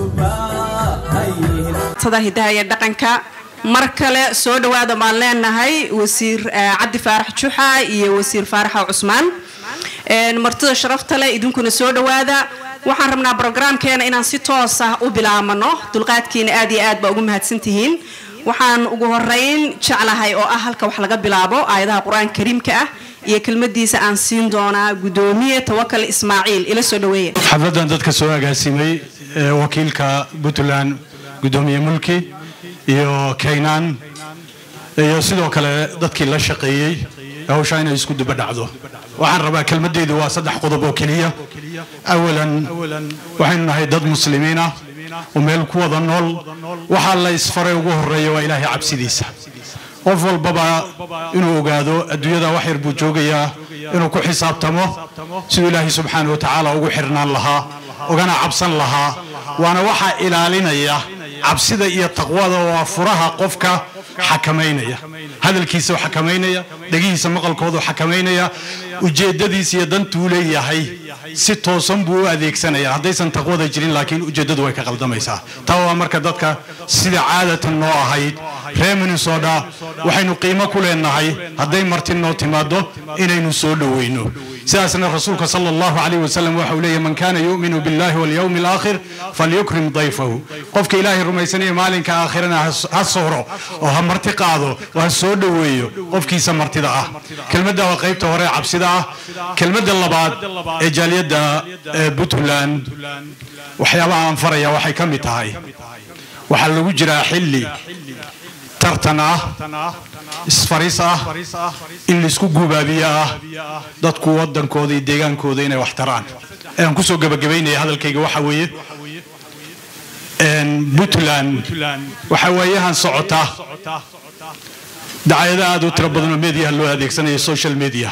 sada hidaha iyo dhaqanka mar kale soo dhawaada baan leenahay wasiir cabdi faarax juxa iyo wasiir faaraxa cusmaan martida sharafta leh idinkuna soo dhawaada waxaan rabnaa brograamkeena inaan si toos ah u bilaabano dulqaadkiina aad iyo aad baa ugu mahadsantihiin waxaan ugu horeyn jeclahay oo ah halka wax laga bilaabo aayadaha qur-aanka kariimka ah iyo kelmadiisa aan siin doonaa gudoomiye tawakal ismaaciil ila soo dhaweeya xafladan dadka soo agaasimay ee wakiilka puntland gudoomiye mulki iyo kaynaan iyo sidoo kale dadkii la shaqeeyey hawshaa inay isku duba dhacdo waxaan rabaa kelmadeydu waa saddex qodob oo keliya awalan waxaynu nahay dad muslimiin ah oo meel ku wada nool waxaa la isfaray ugu horeeya waa ilaahay cabsidiisa qof walbaba inuu ogaado adduunyada wax yar buu joogayaa inuu ku xisaabtamo siduu ilaahay subxaana wa tacaala ugu xirnaan lahaa ugana cabsan lahaa waana waxaa ilaalinaya cabsida iyo taqwada waa furaha qofka xakamaynaya hadalkiisa xakamaynaya dhegihiisa maqalkoodu xakamaynaya ujeedadiisa iyo dantuu leeyahay si toosan buu u adeegsanaya haddaysan taqwada jirin laakiin ujeeddadu way ka qaldamaysaa taa waa marka dadka sida caadatan noo ahayd reer minnesota waxaynu qiimo ku leenahay hadday marti noo timaado inaynu soo dhoweyno sidaasna rasuulka sala allahu calayh wasalam waxa uu leeyahy man kaana yu'minu billahi walyawmi alaakhir falyukrim dayfahu qofka ilaahay rumaysanaya maalinka aakhirana ha sooro oo ha marti qaado oo ha soo dhoweeyo qofkiisa martida ah kelmadda waa qaybta hore cabsida ah kelmadda labaad ee jaaliyadda puntland waxyaabaha aan faraya waxay ka mid tahay waxaa lagu jiraa xilli tartan ah isfaris ah in laisku gubaabiyo ah dadku wadankooda iyo deegaankooda inay wax taraan aan kusoo gabagabaynaya hadalkayga waxa weeye puntland waxaa waayahan socota dacayado aad u tiro badanoo mediaha loo adeegsanayo social media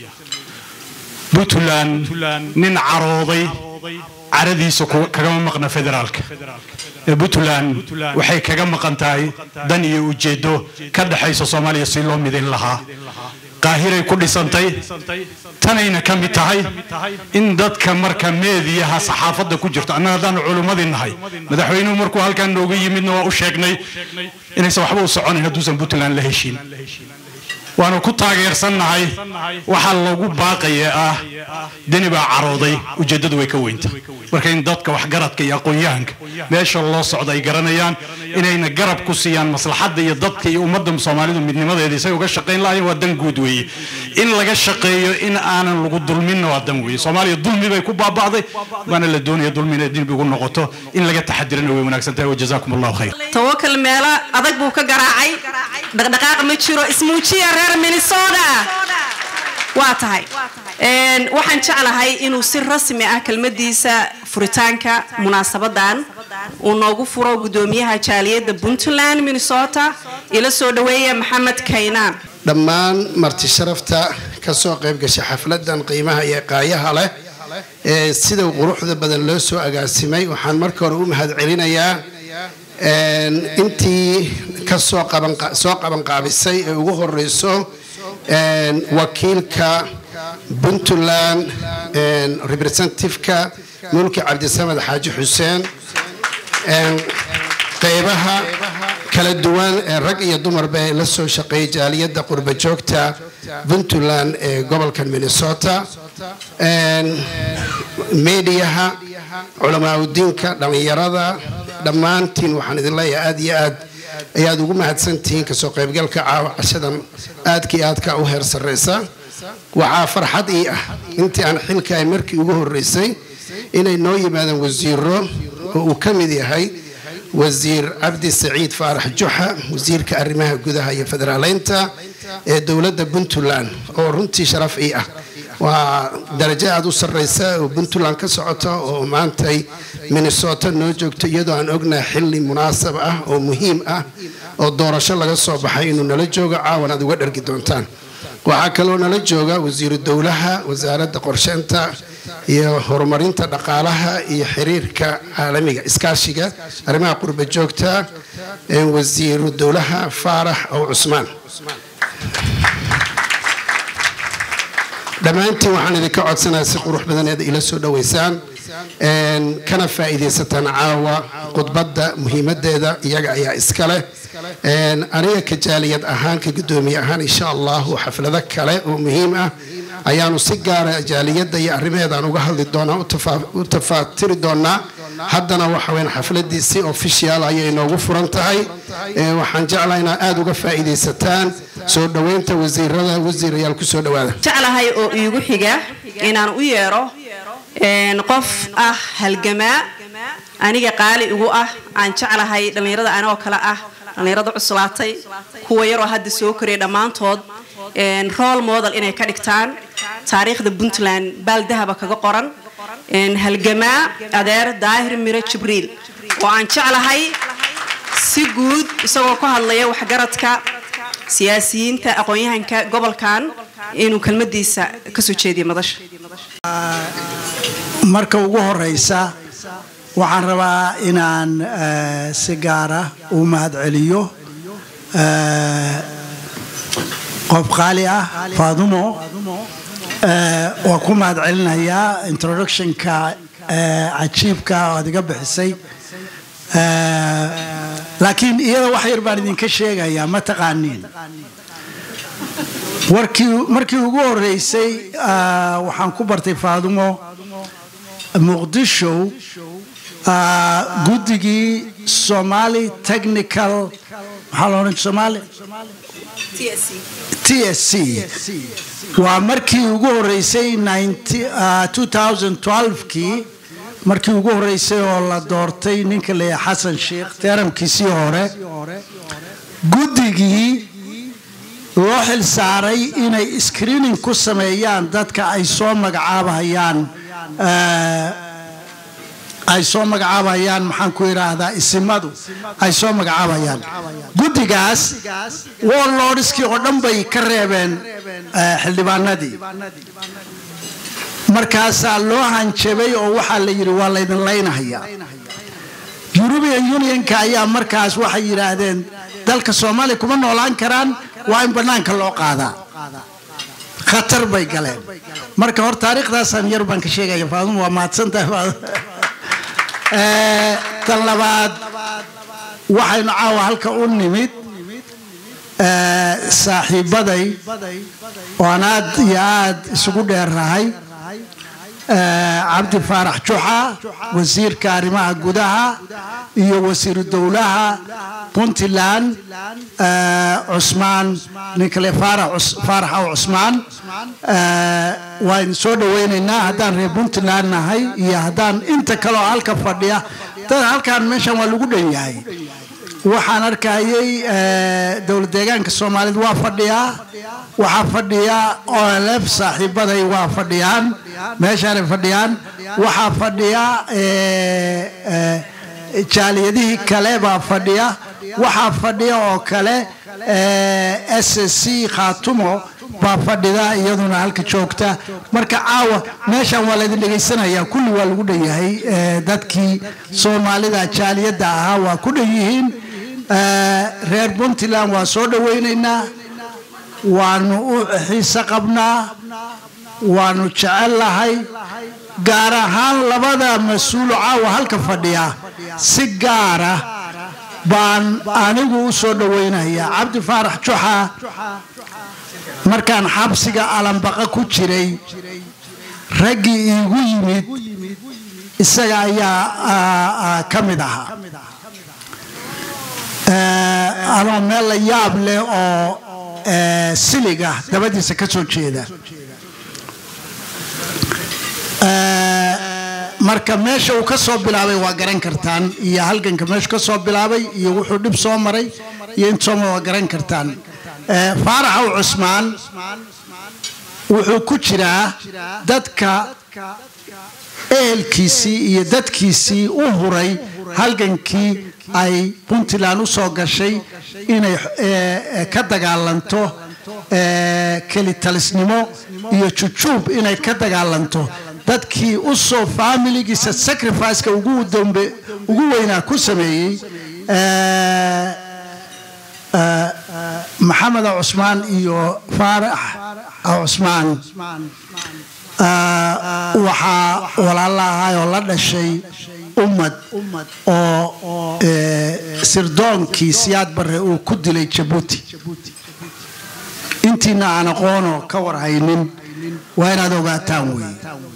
puntland nin carooday caradiisa kagama maqna federaalka puntland waxay kaga maqan tahay dan iyo ujeedo ka dhexaysa soomaaliya si loo midin lahaa qaahiray ku dhisantay tanayna ka mid tahay in dadka marka meediyaha saxaafadda ku jirto annaga haddaanu culummadii nahay madaxweynuhu markuu halkaan nooga yimidna waa u sheegnay inaysan waxba u soconayn hadduusan puntland la heshiin waanu ku taageersannahay waxaa lagu baaqaya ah deni baa carooday ujeeddadu way ka weynta marka in dadka waxgaradka iyo aqoon-yahanka meesha loo socda ay garanayaan inayna garab ku siiyaan maslaxadda iyo dadka iyo ummadda soomaalidu midnimadeeda isay uga shaqayn lahayen waa dan guud weeye in laga shaqeeyo in aanan lagu dulminna waa dan weeye soomaaliya dulmi bay ku baaba'day waana la doonaya dulmi inay dib ugu noqoto in laga taxadirana way wanaagsan tahay wajazaakum allahu khayr tawakal meelo adag buu ka garaacay dhaqdhaqaaq ma jiro ismuujiya reer minnesota waa tahay waxaan jeclahay inuu si rasmi ah kelmadiisa furitaanka munaasabadan uu noogu furo gudoomiyaha jaaliyadda puntland minnesota ila soo dhaweeya maxamed kaynaan dhammaan marti sharafta ka soo qayb gashay xafladan qiimaha iyo qaayaha leh ee sida quruxda badan loo soo agaasimay waxaan marka hore u mahad celinayaa intii kasoo soo qabanqaabisay ee ugu horeyso wakiilka puntland representativeka mulki cabdisamed xaaji xuseen qeybaha kala duwan ee rag iyo dumarba ee la soo shaqeeyay jaaliyadda qurba joogta puntland ee gobolka minnesota mediaha culamaauddiinka dhallinyarada dhammaantiin waxaan idin leeyahay aada iyo aad ayaad ugu mahadsantihiin kasoo qaybgalka caawa cashadan aadkii aadka u heer sarreysa waxaa farxad ii ah intii aan xilkaay markii ugu horreysay inay noo yimaadaan wasiiro oo uu ka mid yahay wasiir cabdi saciid faarax juxa wasiirka arrimaha gudaha iyo federaaleynta ee dowladda puntland oo runtii sharaf ii ah waa darajo aada u sarreysa oo puntland ka socota oo maantay minnesota noo joogto iyadoo aan ognahay xilli munaasab ah oo muhiim ah oo doorasho laga soo baxay inuu nala joogo caawan aad uga dhargi doontaan waxaa kaloo nala jooga wasiiru dowlaha wasaaradda qorsheynta iyo horumarinta dhaqaalaha iyo xiriirka caalamiga iskaashiga arrimaha qurba joogta wasiiru dowlaha faarax ow cusmaan dhammaantiin waxaan idinka codsanaya si qurux badan eed ila soo dhoweysaan kana faa'iidaysataan caawa khudbadda muhiimadeeda iyaga ayaa iska leh aniga ka jaaliyad ahaan ka guddoomiye ahaan insha allahu xaflado kale oo muhiim ah ayaanu si gaara jaaliyadda iyo arrimaheedaan uga hadli doonaa u tafaatiri doonaa haddana waxa weyn xafladii si official ayay inoogu furan tahay waxaan jeclaa inaad aada uga faa'iidaysataan soo dhoweynta wasiirada wasiirayaal ku soo dhowaada jeclahay oo iigu xiga inaan u yeero qof ah halgamaa aniga qaali igu ah aan jeclahay dhallinyarada anigoo kale ah dhallinyarada cuslaatay kuwa yaroo hadda soo koraya dhammaantood role model inay ka dhigtaan taariikhda puntland baaldahaba kaga qoran halgamaa adeer daahir miro jibriil oo aan jeclahay si guud isagoo ka hadlaya waxgaradka siyaasiyiinta aqoon-yahanka gobolkan inuu kelmadiisa kasoo jeediyo madasha marka ugu horeysa waxaan rabaa inaan si gaara u mahad celiyo qof qaali ah faadumo waa ku mahad celinayaa introductionka cajiibka aad iga bixisay laakiin iyada wax yar baan idinka sheegayaa ma taqaaniin markii ugu horeysay waxaan ku bartay faadumo muqdisho guddigii somali technical maxaa la odhan somali t s c waa markii ugu horeysay kii markii ugu horeysay oo la doortay ninka leeyahay xasan sheikh teeramkiisii hore guddigii loo xil saaray inay screening ku sameeyaan dadka ay soo magacaabahayaan ay soo magacaabayaan maxaan ku idhaahdaa isimadu ay soo magacaabayaan guddigaas warlordskii oo dhan bay ka reebeen xildhibaanadii markaasaa loo hanjabay oo waxaa la yidhi waa laydin laynahaya eurubian unionka ayaa markaas waxay yidhaahdeen dalka soomaaliya kuma noolaan karaan waa in bannaanka loo qaadaa khatar bay galeen marka hor taariikhdaasaan yar baan ka sheegaya faaduma waa mahadsantahay tan labaad waxaynu caawa halka u nimid saaxiibaday oo aan aad iyo aad isugu dheerrahay cabdi faarax juxa wasiirka arrimaha gudaha iyo wasiiru dowlaha puntland cusmaan ninkale faarax aw cusmaan waan soo dhaweynaynaa haddaan reer puntland nahay iyo haddaan inta kaleoo halka fadhiya dad halkaan meeshan waa lagu dhan yahay waxaan arkayay dowlad deegaanka soomaaliyed waa fadhiyaa waxaa fadhiya olf saaxiibaday waa fadhiyaan meeshaanay fadhiyaan waxaa fadhiya jaaliyadihii kale baa fadhiya waxaa fadhiya oo kale s c khaatumo baa fadhida iyaduna halka joogta marka caawa meeshan waa laydin dhegaysanaya kulli waa lagu dhan yahay dadkii soomaalida jaaliyadda ahaa waa ku dhan yihiin reer puntland waa soo dhawaynaynaa waanu u xiise qabnaa waanu jecel lahay gaar ahaan labada mas-uulo caawa halka fadhiya si gaara baan anigu u soo dhawaynayaa cabdi faarax juxa markaan xabsiga alambaqa ku jiray raggii iigu yimid isaga ayaa ka mid ahaa anoo meel la yaab leh oo siliga dabadiisa ka soo jeeda marka meesha uu ka soo bilaabay waa garan kartaan iyo halganka meeshu ka soo bilaabay iyo wuxuu dhib soo maray iyo intooma waa garan kartaan faaraxow cusmaan wuxuu ku jiraa dadka ehelkiisii iyo dadkiisii u huray halgankii ay puntland u soo gashay inay ka dagaalanto kelitalisnimo iyo jujuub inay ka dagaalanto dadkii u soo faamiligiisa sacrificeka ugu dambe ugu weynaa ku sameeyey maxamed cusmaan iyo faarax cusmaan Ah, waxaa walaala ahay oo la dhashay ummad oo eh, sirdoonkii siyaad barre uu ku dilay jabuuti intiina aan aqoonoo ka warhaynin waa inaad ogaataan weeye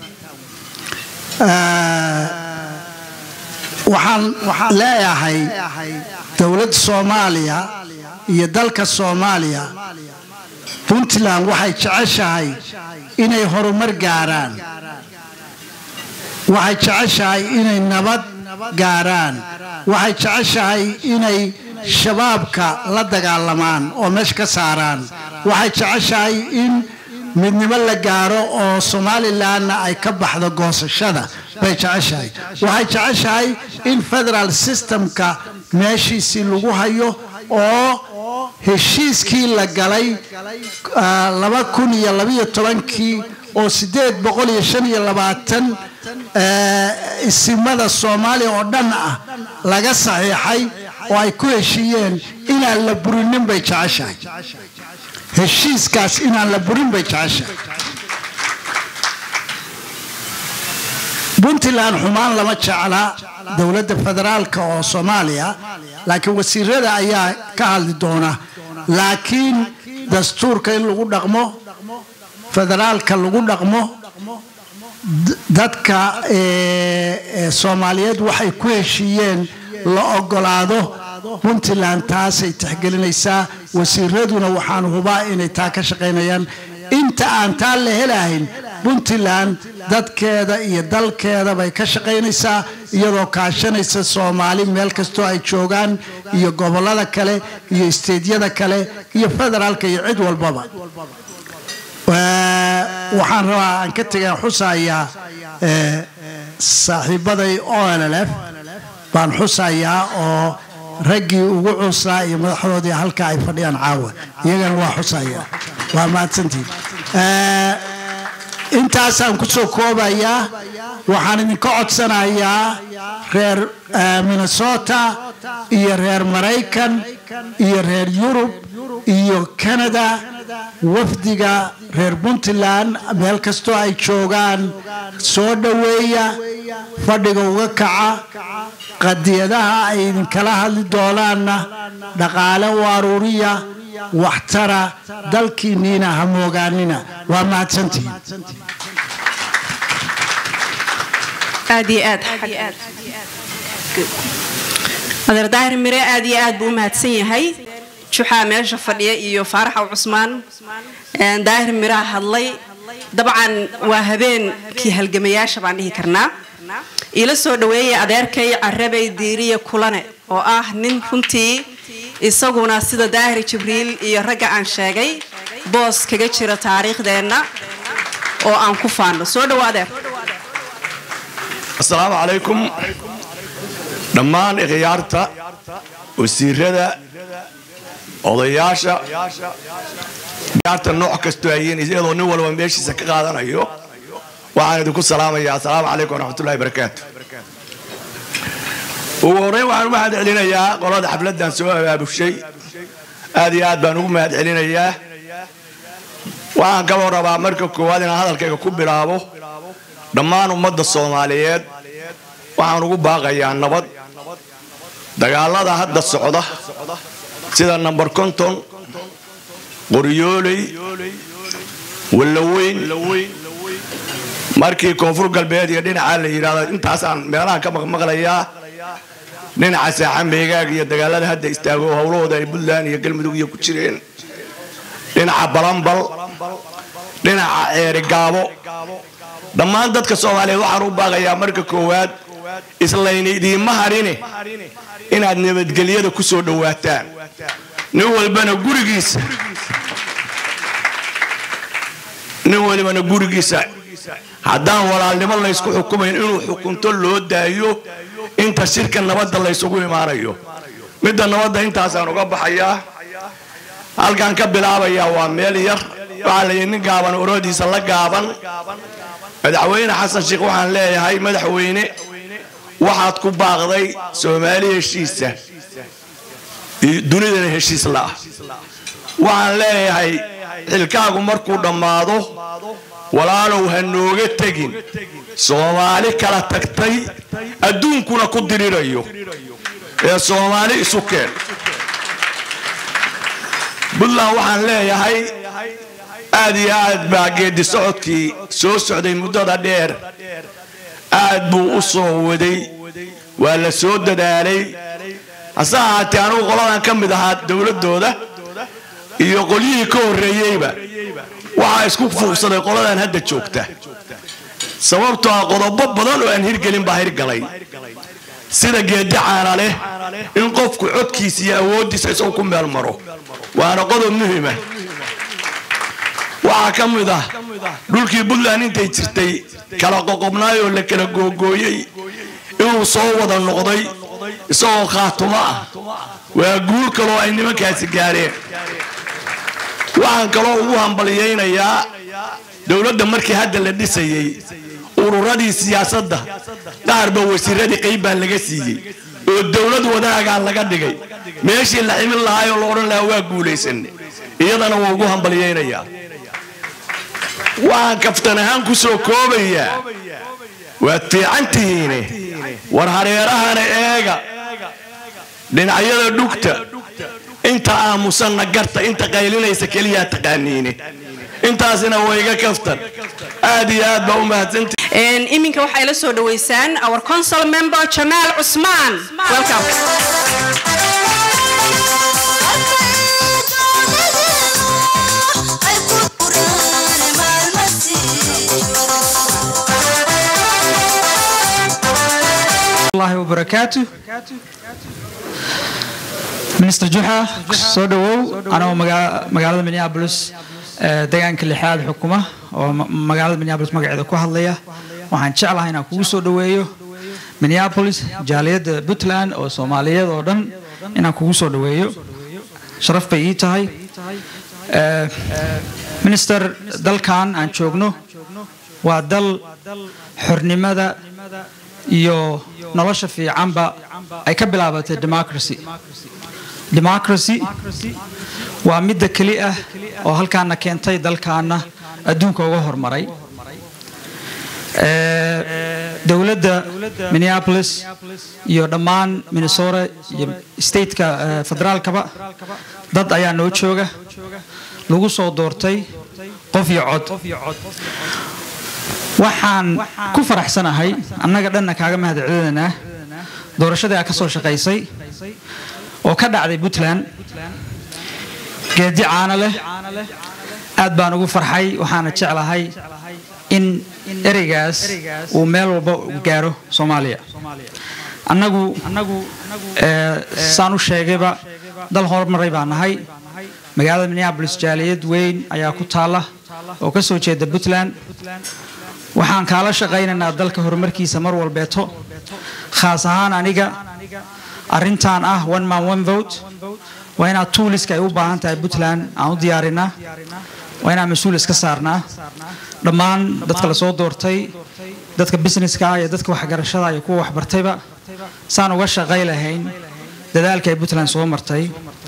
Ah, waxaan leeyahay dowladda soomaaliya iyo dalka soomaaliya puntland waxay jeceshahay inay horumar gaaraan waxay jeceshahay inay nabad gaaraan waxay jeceshahay inay shabaabka la dagaalamaan oo meesha ka saaraan waxay jeceshahay in midnimo la gaaro oo somalilanna ay ka baxdo goosashada bay jeceshahay waxay jeceshahay in federal systemka meeshiisii lagu hayo oo heshiiskii la galay ah, laba kun iyo labiyo tobankii oo sideed boqol iyo shan iyo labaatan eh, isimada soomaaliya oo dhan ah laga saxiixay oo ay ku heshiiyeen inaan la burinin bay jeceshahay heshiiskaas inaan la burin bay jeceshahay puntland xumaan lama jecla dowladda federaalka oo soomaaliya laakiin wasiirada ayaa ka hadli doona laakiin dastuurka in lagu dhaqmo federaalka lagu dhaqmo d- dadka eh, eh, soomaaliyeed waxay ku heshiiyeen la ogolaado puntland taasay tixgelinaysaa wasiiraduna waxaan hubaa inay taa ka shaqaynayaan inta aan taa la helahayn puntland dadkeeda iyo dalkeeda bay ka shaqaynaysaa iyadoo kaashanaysa soomaali meel kastoo ay joogaan iyo gobollada kale iyo isteedyada kale iyo federaalka iyo cid walbaba Eh, waxaan rabaa aan ka tegaan xusayaa eh, saaxiibaday olf baan xusayaa oo raggii ugu cuslaa iyo madaxdoodii halka ay fadhiyaan caawa iyagana waa xusaya waa mahadsantihin Eh, intaasaan ku soo koobayaa waxaan idinka codsanayaa reer eh, minnesota iyo reer maraykan iyo reer yurub iyo canada wafdiga reer puntland meel kastoo ay joogaan soo dhoweeya fadhiga uga kaca qadiyadaha ay idinkala hadli doonaanna dhaqaale u aruuriya waxtara dalkiinniina ha moogaanina waa mahadsantihiin aad iyo aad adeer daahir mire aad iyo aad buu u mahadsan yahay juxaa meesha fadhiya iyo faaraxaw cusmaan Een, daahir miraa hadlay dabcan waa habeenkii halgamayaasha baan dhihi karnaa ila soo dhaweeyay adeerkay carabay diiriya kulane oo ah nin runtii isaguna sida daahir jibriil iyo ragga aan sheegay boos kaga jira taariikhdeenna oo aan ku faano soo dhawo adeer asalaamu calaykum dhammaan ikhyaarta wasiirada odayaasha ikhyaarta nooc kastoo hayiin iyadoo nin walba meeshiisa ka qaadanayo waxaan idinku salaamayaa asalaamu calaykum waraxmatullahi barakaatu ugu horreyn waxaan u mahad celinayaa qolada xafladdan soo abaabushay aad iyo aad baan ugu mahad celinayaa waxaan kaloo rabaa marka koowaad inaan hadalkayga ku bilaabo dhammaan ummadda soomaaliyeed waxaan ugu baaqayaa nabad dagaalada hadda socda sida namber konton qoryooley wallaweyn markii koonfur galbeed iyo dhinaca la yidhaahdo intaasaan meelaha ka maqmaqlayaa dhinaca saaxa meegaag iyo dagaalada hadda istaago howlahooda ay puntland iyo galmudug iyo ku jireen dhinaca balambal dhinaca ceerigaabo dhammaan dadka soomaaliyeed waxaan u baaqayaa marka koowaad islayni idiinma harine inaad nabadgelyada ku soo dhowaataan nin walbana gurigiisa nin walibana gurigiisa haddaan walaalnimo laysku xukumayn inuu xukunto loo daayo inta shirka nabadda laysugu imaanayo midda nabadda intaasaan uga baxayaa halkaan ka bilaabayaa waa meel yar waxaa layidhi nin gaaban orodiisa la gaaban madaxweyne xasan sheekh waxaan leeyahay madaxweyne waxaad ku baaqday soomaali heshiisa iyo dunidana heshiis la'ah waxaan leeyahay xilkaagu markuu dhammaado walaalow ha nooga tegin soomaali kala tagtay adduunkuna ku dirirayo ee soomaali isu keen puntland waxaan leeyahay aad iyo aad baa geedi socodkii soo socday muddada dheer aad buu u soo waday waa la soo dadaalay hase ahaatee anugu qoladan ka mid ahaa dowladdooda iyo qolyihii ka horreeyeyba waxaa isku fuuqsaday qoladan hadda joogta sababtoo ah qodobo badan oo aan hirgelin baa hirgalay sida geedi caana leh in qofku codkiisa iyo awooddiisa isagu ku meel maro waana qodob muhima waxaa ka mid ah dhulkii puntland intay jirtay kala qoqobnaay oo la kala googooyey inuu soo wada noqday isagoo khaatumo ah waa guul kaloo ay nimankaasi gaareen waxaan kaloo ugu hambalyaynayaa dowladda markii hadda la dhisayey ururadii siyaasadda qaarba wasiiradii qayb baa laga siiyey oo dowlad wadaagaa laga dhigay meeshii la ximin lahaayoo la odhan lahaa waa guulaysanne iyadana waa ugu hambalyaynayaa waxaan kaftan ahaan ku soo koobayaa waad fiican tihiine war hareerahana eega dhinacyada dhugta inta aamusanna garta inta qaylinaysa keliyaa taqaaniine intaasina waa iga kaftan aad iyo aad baa u mahadsanti iminka waxay la soo dhaweysaan our council member jamaal cusmaan welcome الله وبركاته minister juxa soo dhawow anagoo magaalada minneapolis deegaanka lixaad xukuma oo magaalada minneapolis magaceeda ku hadlaya waxaan jeclahay inaan kugu soo dhaweeyo minneapolis jaaliyadda puntland oo soomaaliyeed oo dhan inaan kugu soo dhaweeyo sharaf bay ii tahay minister dalkan aan joogno waa dal xornimada iyo nolosha fiicanba ay ka bilaabatay democracy democracy waa midda keli ah oo halkaana keentay dalkaana adduunka uga hormaray dowladda minneapolis iyo dhammaan minnesota iyo stateka federaalkaba dad ayaa noo jooga lagu soo doortay qof iyo cod waxaan ku faraxsanahay annaga dhanna kaaga mahadcelinanaa doorashadii aa ka soo shaqaysay oo ka dhacday puntland geedi caano leh aad baan ugu farxay waxaana jeclahay in ereygaas uu meel walba gaaro soomaaliya annagu saan u sheegayba dal horumaray baa nahay magaalada minneabolis jaaliyad weyn ayaa ku taalla oo ka soo jeeda puntland waxaan kaala shaqaynaynaa dalka horumarkiisa mar walbeeto khaas ahaan aniga arrintan ah one man one vote waa inaad tuuliska ay u baahan tahay puntland aan u diyaarinaa waa inaan mas-uul iska saarnaa dhammaan dadka lasoo doortay dadka businesska iyo dadka waxgarashada iyo kuwa waxbartayba saan uga shaqay lahayn dadaalka ay puntland soo martay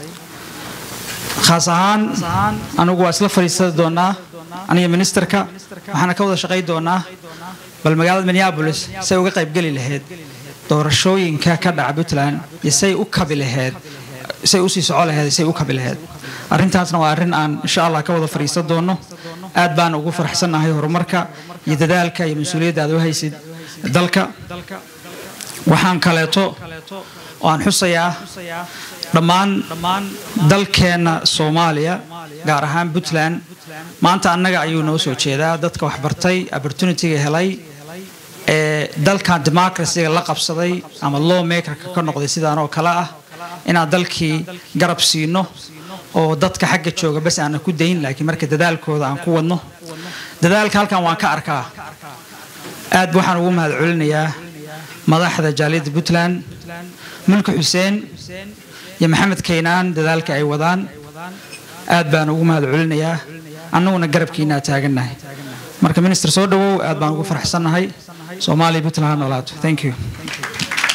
khaas ahaan anigu waa isla fadhiisadi doonaa aniga ministerka waxaana ka wada shaqay doonaa bal magaalada minneabolis say uga qaybgeli lahayd doorashooyinka ka dhaca puntland iyo say u kabi lahayd say usii soco lahayd say u kabi lahayd arrintaasna waa arrin aan insha allah ka wada fadhiisan doono aad baan ugu faraxsannahay horumarka iyo dadaalka iyo mas-uuliyadda aad u haysid dalka waxaan kaleeto oo aan xusayaa dhammaan dalkeenna soomaaliya gaar ahaan puntland maanta annaga ayuu noo soo jeedaa dadka waxbartay opportunityga helay ee dalkan democracyga la qabsaday ama law makerka ka noqday sidaan oo kale ah inaan dalkii garab siino oo dadka xagga jooga bas aanan ku dayn laakiin marka dadaalkooda aan ku wadno dadaalka halkan waan ka arkaa aad waxaan ugu mahad celinayaa madaxda jaaliyadda puntland mulki xuseen iyo maxamed kaynaan dadaalka ay wadaan aad baan ugu mahad celinayaa annaguna garabkiinaa taagannahay marka minister soo dhawow aad baan ugu faraxsannahay soomaaliya puntland ha noolaato thank you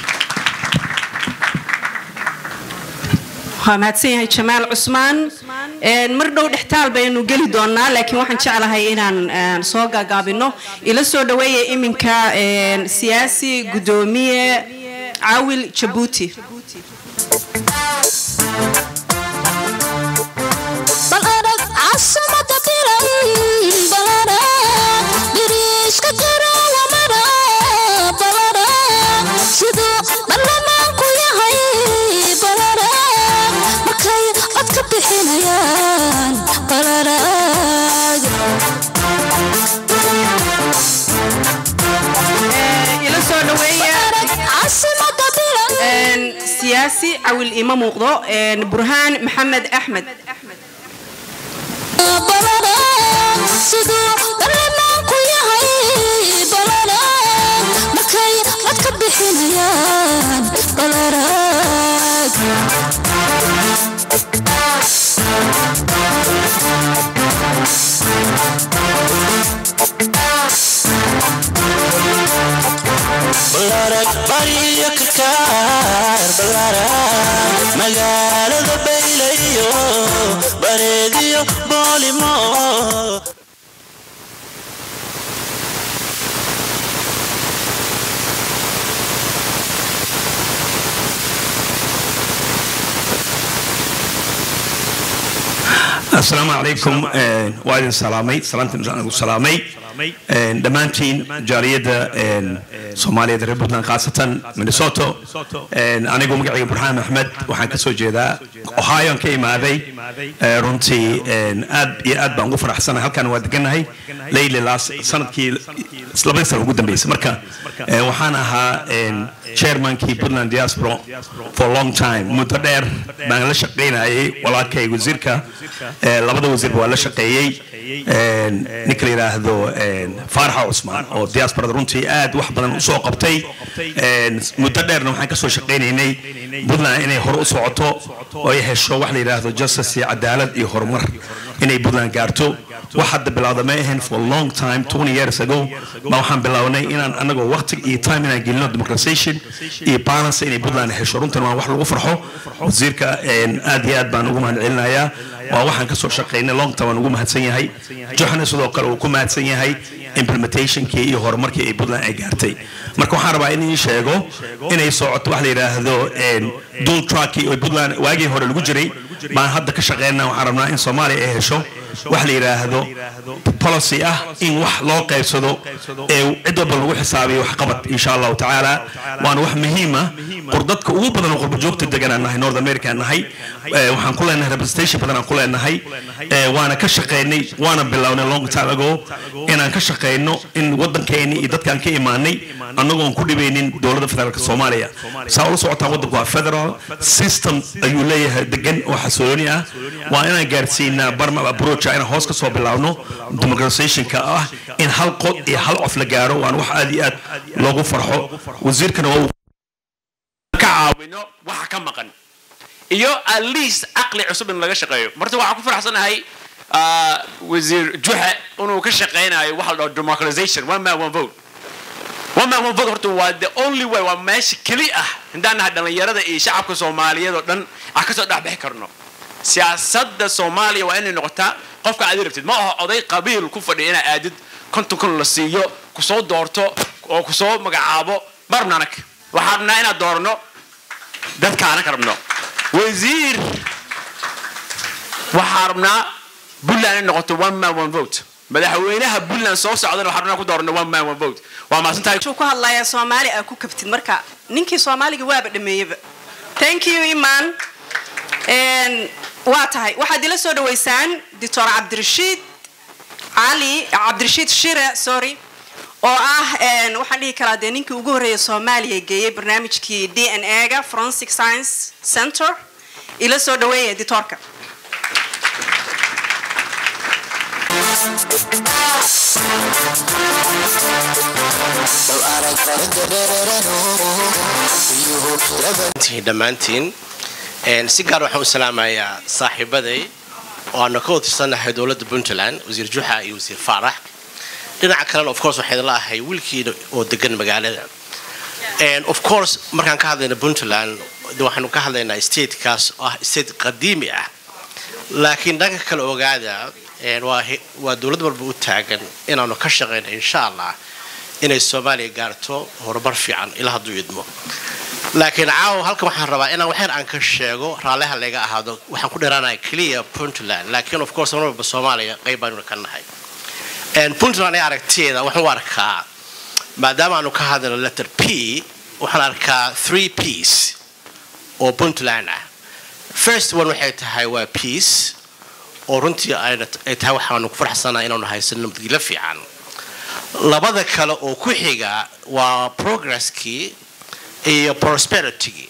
waa mahadsan yahay jamaal cusmaan Een, mar dhow dhextaal baynu geli doonaa laakiin waxaan jeclahay inaan een, soo gaagaabino ila soo dhaweeya iminka een, siyaasi gudoomiye caawil jabuuti bal arag casimada biray bal arag biriishka jira wamara bal arag siduu baarlamaanku yahay bal arag markay cod ka bixinayaan bal arag Een, ila soo dhaweeya arag casimada biray een, siyaasi cawil ima muuqdo een, burhaan maxamed axmed bal arag siduu baarlamaanku yahay bal arag markay cod ka bixinayaan bal arag balarag bariyo karkaar balarag magaalada baylayo bareediyo boolimo asalaamu calaykum Een, waa idin salaamay salaanta aan ugu salaamay Een, dhammaantiin jaaliyadda een, soomaaliyeed reer puntland khaasatan minnesota Een, anigu magacayga burhaan axmed waxaan ka soo jeedaa ohio aan ka imaaday Ee, runtii een, aad iyo aad baan ugu faraxsanahay halkan waa deganahay leyli laas sanadkii labadii sana ugu dambeysay marka ee, waxaan ahaa een, chairmankii puntland diaspora for a long time muddo dheer baan la shaqaynayay walaalkay wasiirka ee, labada wasiirba waa la shaqeeyey Een, ninka la yidhaahdo een, faaraxa cusmaan oo diasporada runtii aad wax badan usoo qabtay Een, muddo dheerna waxaan kasoo shaqaynaynay puntland inay hore u socoto oo ay hesho wax la yidhaahdo justice iyo cadaalad iyo horumar inay puntland gaarto wax hadda bilowda ma ahayn for a long time 20 years ago ma waxaan bilownay inaan anagoo waqti iyo time inaan gelino democratization iyo balance inay puntland hesho runtan waa wax lagu farxo wasiirka een, aad iyo aad baan ugu mahadcelinayaa waa waxaan ka soo shaqaynay long time waan ugu mahadsan yahay joxna sidoo kale uu ku mahadsan yahay implementationkii iyo horumarkii ay puntland ay gaartay marka waxaan rabaa in ii sheego inay socoto wax la yidhaahdo een, dual trackii oo puntland waagii hore lagu jiray baan hadda ka shaqeynaa waxaan rabnaa in soomaaliya ay hesho wax la yidhaahdo policy ah in wax loo qaybsado ee cid walba lagu xisaabiyo waxqabad insha allahu tacaala waana wax muhiima qurdadka ugu badan oo qurba joogta degan aan nahay north america aan nahay Ee, waxaan ku leenahay representation badan aan ku leenahay Ee, waana ka shaqeynay waana bilownay long time ago inaan ka shaqeyno in wadankeeni iyo dadkaan ka imaanay annagoon ku dhibaynin dowladda federaalka soomaaliya saa ula socotaan waddanku waa federal system ayuu leeyahay degan oo xasooni ah waa inaan gaarsiinaa barma approacha inaan hoos ka soo bilaabno democratizationka ah in hal qod iyo hal cof la gaaro waana wax aad iyo aad loogu farxo wasiirkana waa uu ka caawino waxa ka maqan iyo at least caqli cusub in laga shaqeeyo marta waxaan ku faraxsanahay ah, wasiir juxe inuu ka shaqeynayo waxa la dhaho democratization one man one vote one man one vote horta waa the only way waa meesha keli ah haddaan nahay dhallinyarada iyo shacabka soomaaliyeed oo dhan aan kasoo dhexbixi karno siyaasadda soomaaliya waa inay noqotaa qofka aad rabtid ma aha oday qabiil ku fadhiya inaa aadid konton kun la siiyo kusoo doorto oo kusoo magacaabo ma rabno anag waxaan rabnaa inaad doorno dadka anag rabno wasiir waxaan rabnaa puntland inay noqoto one man one vote madaxweynaha puntland soo socdana waxaan rabnaa ku doorno one man one vote waa maasantahay wuxuu ku hadlayaa soomaali aa ku kabtid marka ninkii soomaaliga waaba dhameeyeba thank you iman Een, waa tahay waxaad ila soo dhaweysaan doctor cabdirashiid cali cabdirashiid shire sorry oo ah een, waxaan dhihi karaa dee ninkii ugu horreeya soomaaliya geeyey barnaamijkii d n a ga forensic science center ila soo dhaweeya dictorka tihiin dhammaantiin Een, si gaar waxaan u salaamayaa saaxiibaday oo aanu ka watirsannahay dowladda puntland wasiir juxa iyo wasiir faarax dhinaca kalena of course waxayd la ahay wiilkiina oo degan magaalada And of course markaan ka hadlayna puntland de waxaanu ka hadlaynaa statekaas oo ah state qadiimi ah laakiin dhanka kale ogaada een, waa he- waa dowlad walba u taagan inaanu ka shaqayno insha allah inay soomaaliya gaarto horumar fiican ilaa hadduu idmo laakiin caawa halkan waxaan rabaa inaan waxyar aan ka sheego raalliha laga ahaado waxaan ku dheeraanaya keliya puntland laakiin of course mar walba soomaaliya qayb baanu ka nahay Een, puntland ee aragtiyeeda waxaan u arkaa maadaama aanu ka hadlayno letter p waxaan arkaa three ps oo puntland ah first one waxay tahay waa peace oo runtii ayna ay tahay waxaanu ku farxsanaa inaanu haysano nabadgelyo fiican labada kale oo ku xiga waa progresskii iyo prosperitygii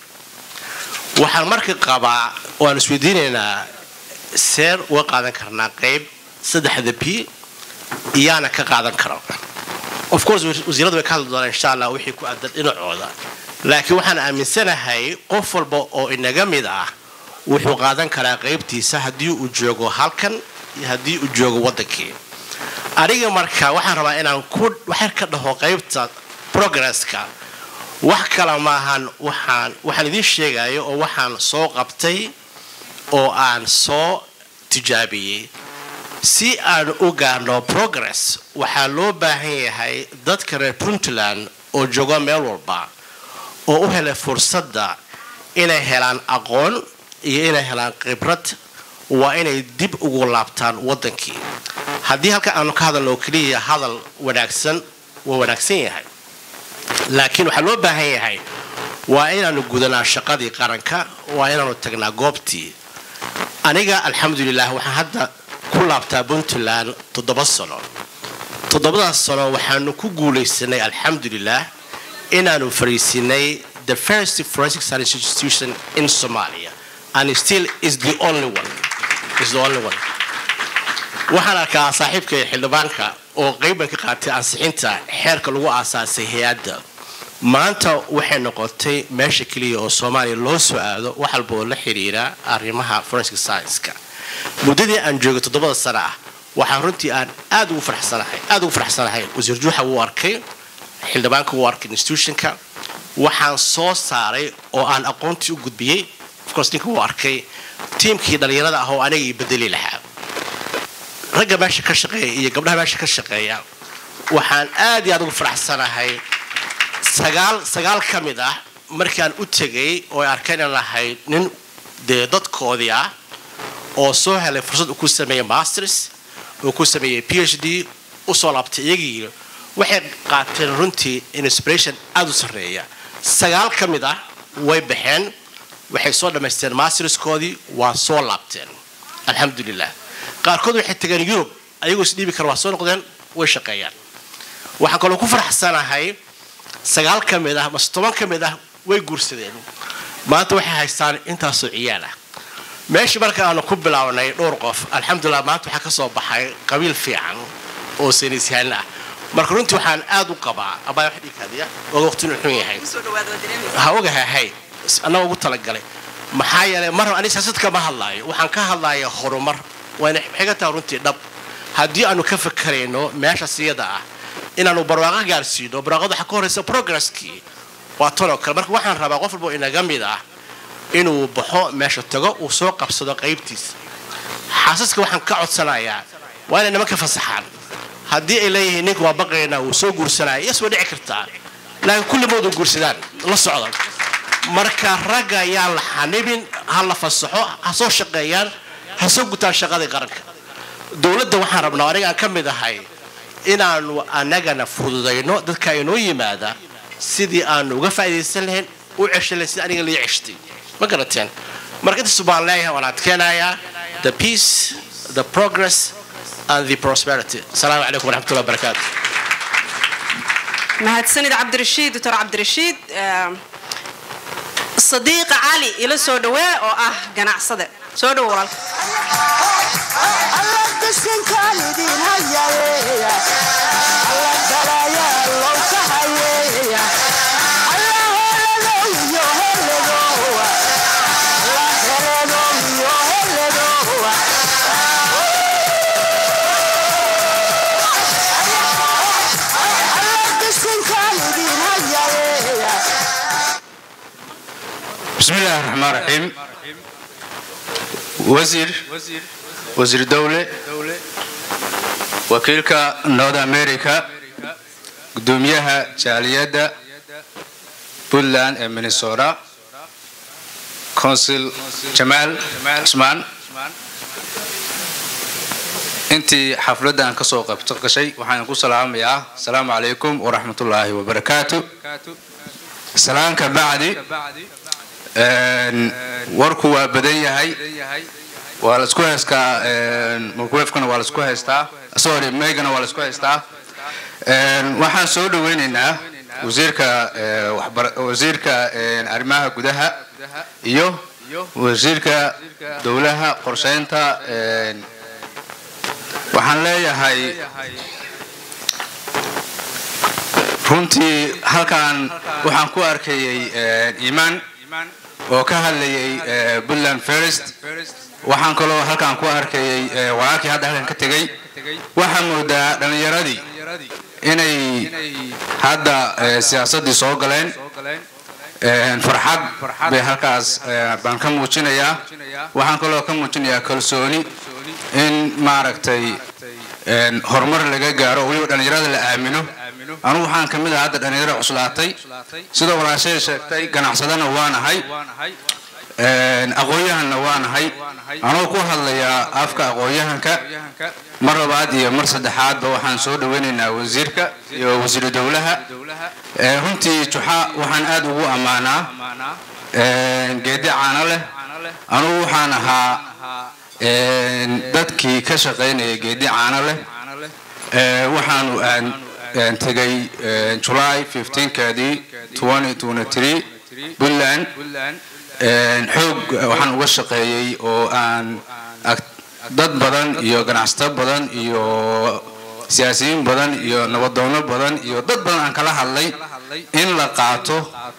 waxaan marka qabaa waan isweydiinaynaa seer uga qaadan karnaa qayb saddexda p iyaana ka qaadan kara of course wasiiradu way ka hadli doonaan insha allah wixii ku aadan dhinacooda laakiin waxaan aaminsanahay qof walba oo inaga mid ah wuxuu qaadan karaa qaybtiisa haddii uu joogo halkan iyo haddii uu joogo waddankii aniga marka waxaan rabaa inaan ku waxyar ka dhaho qaybta progresska wax kale maahan waxaan waxaan idiin sheegayo oo waxaan soo qabtay oo aan soo tijaabiyey si aan u gaarno progress waxaa loo baahan yahay dadka reer puntland oo jooga meel walba oo u helay fursadda inay helaan aqoon iyo inay helaan khibrad waa inay dib ugu laabtaan waddankii haddii halka aanu ka hadalno oo keliya hadal wanaagsan waa wanaagsan yahay laakiin waxaa loo baahan yahay waa inaanu gudanaa shaqadii qaranka waa inaanu tagnaa goobtii aniga alxamdulilah waxaan hadda ku laabtaa puntland toddoba sano toddobadaas sano waxaanu ku guulaysanay alxamdulilah inaanu fariisinay the first forensic science institution in somalia and still is the only one is the only one waxaan arkaa saaxiibka xildhibaanka oo qeyban ka qaatay ansixinta xeerka lagu aasaasay hay-adda maanta waxay noqotay meesha keliya oo soomaaliya loo soo aado wax walba oo la xiriira arrimaha forensic science-ka muddadii aan joogay toddobada sano ah waxaan runtii aan aad ugu farxsanahay aad ugu farxsanahay wasiir juuxa wuu arkay xildhibaanka wuu arkay institutionka waxaan soo saaray oo aan aqoontii u gudbiyey ofcourse ninka wuu arkay tiimkii dhallinyarada ah oo aniga ii bedeli lahaa ragga meesha ka shaqeeya iyo gabdhaha meesha ka shaqeeya waxaan aad iyo aad ugu faraxsanahay sagaal sagaal ka mid ah markaan u tegay oo ay arkeen inaan ahay nin dee dadkoodii ah oo soo helay fursad uu ku sameeyey masters uu ku sameeyey p h d usoo laabtay iyagii waxay qaateen runtii inspiration aada u sarreeya sagaal ka mid ah way baxeen waxay soo dhammaysteen masterskoodii waa soo laabteen alxamdulilah qaarkood waxay tageen yurub ayagoo isdhiibi kara waa soo noqdeen way shaqeeyaan waxaan kaloo ku faraxsanahay sagaal ka mid ah mase toban ka mid ah way guursadeen maanta waxay haystaan intaasoo ciyaal ah meeshii marka aanu ku bilownay dhowr qof alxamdulilah maanta waxaa ka soo baxay qabiil fiican oo saynisyahan ah marka runtii waxaan aad u qabaa abaa wax dhiikaadiya oga waqtinu xun yahay ha ogahay hay annaga ugu talagalay maxaa yeelay mar ani siyaasad kama hadlaayo waxaan ka hadlaaya horumar waana xiga tahay runtii dhab haddii aanu ka fakarayno meeshaas iyada ah inaanu barwaaqo gaarsiino barwaaqada waxaa ka horeysa progresskii waa tanoo kale marka waxaan rabaa qof walba inaga mid ah inuu baxo meesha tago uu soo qabsado qaybtiisa xaasaska waxaan ka codsanayaa waa inay nimanka fasaxaan haddii ay leeyihiin ninka waa baqaynaa uu soo guursanaya yes way dhici kartaa laakiin kulligood u guursadaan la socda marka ragga yaan la xanibin ha la fasaxo ha soo shaqeeyaan ha soo gutaan shaqadii qaranka dowladda waxaan rabnaa aniga aan ka mid ahay inaanu anagana fududayno dadka inoo yimaada sidii aanu uga faa'iidaysan lahayn u ceshan lahayn sida aniga lii ceshtay ma garateen marka intaas baan leeyahay waan adkeenayaa the peace the progress and the prosperity asalaamu calaykum waraxmatullahi wabarakaatu mahadsanid cabdirashiid doctor cabdirashiid sadiiqa cali ila soo dhawee oo ah ganacsade soo dhowo walaalka بسم الله الرحمن الرحيم wasiir wasiir dowle wakiilka north america gudoomiyaha jaaliyadda puntland ee minnesota consul jamaal cusmaan intii xafladdan ka soo qaybto gashay waxaan ku salaamayaa asalaamu calaykum waraxmatullaahi wabarakaatu salaanka bacdi warku waa badan yahay waa la isku haystaa microwavekana waa la isku haystaa sorry meygana waa la isku haystaa waxaan soo dhaweynaynaa wasiirka wasiirka arrimaha gudaha iyo wasiirka dowlaha qorsheynta waxaan leeyahay runtii halkan waxaan ku arkayay iimaan oo ka hadlayay puntland first waxaan kaloo halkan ku arkayay walaalkii hadda halkan ka tegay waxaa moodaa dhallinyaradii inay hadda siyaasaddii soo galeen farxad bay halkaas baan ka muujinayaa waxaan kaloo ka muujinayaa kalsooni in maaragtay horumar laga gaaro weliba dhallinyarada la aamino anugu waxaan ka mid ah hadda dhallinyaro cuslaatay sida walaashay sheegtay ganacsadana waanahay aqoon-yahanna waanahay anuu ku hadlayaa afka aqoon-yahanka mar labaad iyo mar saddexaadba waxaan soo dhaweynaynaa wasiirka iyo wasiiru dowlaha runtii juxa waxaan aad ugu ammaanaa geedi caano leh anugu waxaan ahaa dadkii ka shaqaynaya geedi caano leh waxaanu aan tegay july 15keedii puntland xoog waxaan uga shaqeeyey oo aan dad badan iyo ganacsato badan iyo siyaasiyiin badan iyo nabadoono badan iyo dad badan aan kala hadlay in la qaato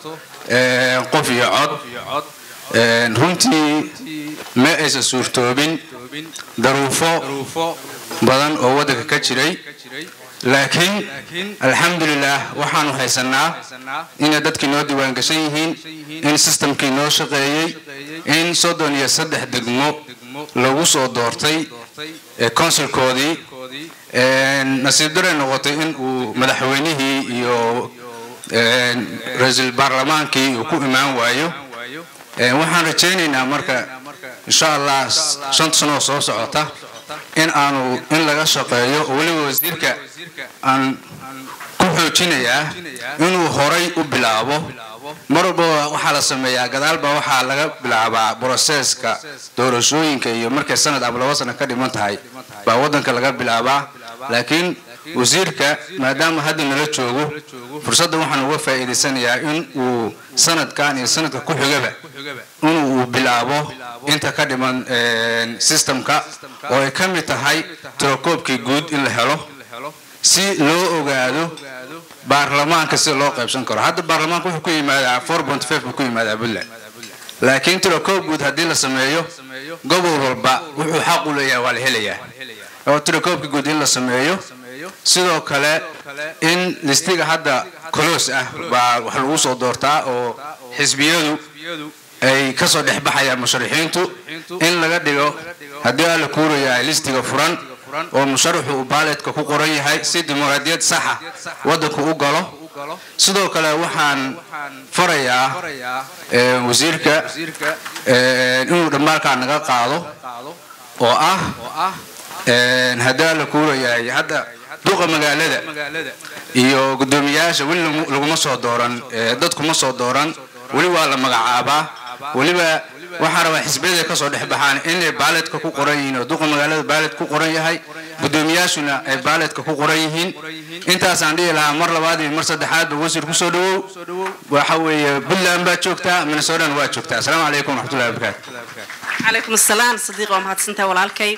qof iyo cod runtii ma aysan suurtoobin daruufo badan oo waddanka ka jiray laakiin alxamdulilah waxaanu haysanaa inay dadkii noo diiwaangashan yihiin in sistamkii noo shaqeeyey in soddon iyo saddex degmo lagu soo doortay consulkoodii nasiib daray noqotay in uu madaxweynihii iyo ra-iisul baarlamaankii uu ku imaan waayo waxaan rajaynaynaa marka insha allah shanta sanoo soo socota in aanu in laga shaqeeyo oo weliba wasiirka aan ku xoojinayaa inuu horay u bilaabo mar walba waxaa la sameeyaa gadaalba waxaa laga bilaabaa broseska doorashooyinka iyo markay sanad ama laba sana ka dhiman tahay baa waddanka laga bilaabaa laakiin wasiirka maadaama hadda nala joogo fursadda waxaan uga faa'iidaysanayaa in uu sanadkan iyo sanadka ku xigaba in uu bilaabo inta ka dhiman systemka oo ay ka mid tahay tirokoobkii guud in la helo si loo ogaado baarlamaanka sida loo qaybsan karo hadda baarlamaanka wuxuu ku yimaadaa four point five buu ku yimaadaa puntland laakiin tirokoob guud haddii la sameeyo gobol walba wuxuu xaq u leeyahay waa la helayaa oo tirokoobka guud in la sameeyo sidoo kale in listiga hadda coloos ah baa wax lagu soo doortaa oo xisbiyadu ay kasoo dhex baxayaan musharaxiintu in laga dhigo haddii alla kuurayahay listiga furan oo musharaxu uu baaleedka ku qoran yahay si dimuqraadiyad saxa waddanku u galo sidoo kale waxaan farayaa wasiirka inuu dhammaalkaa naga qaado oo ah haddii alla kuurayahay hadda duqa magaalada iyo guddoomiyaasha weli laguma soo dooran dadkuma soo dooran weli waa la magacaabaa weliba waxaa rabaa xisbiyada kasoo dhex baxaan inay baaledka ku qoran yihiin oo duqa magaalada baaled ku qoran yahay guddoomiyaashuna ay baaledka ku qoran yihiin intaasaan dhihi lahaa mar labaad iyo mar saddexaadba wasiir kusoo dhawow waxa weeye puntland baa joogtaa minnesotana waa joogtaa asalaamu calaykum waraxmatullahi wabarakaatu calaykum asalaam sadiiq waa mahadsantahay walaalkay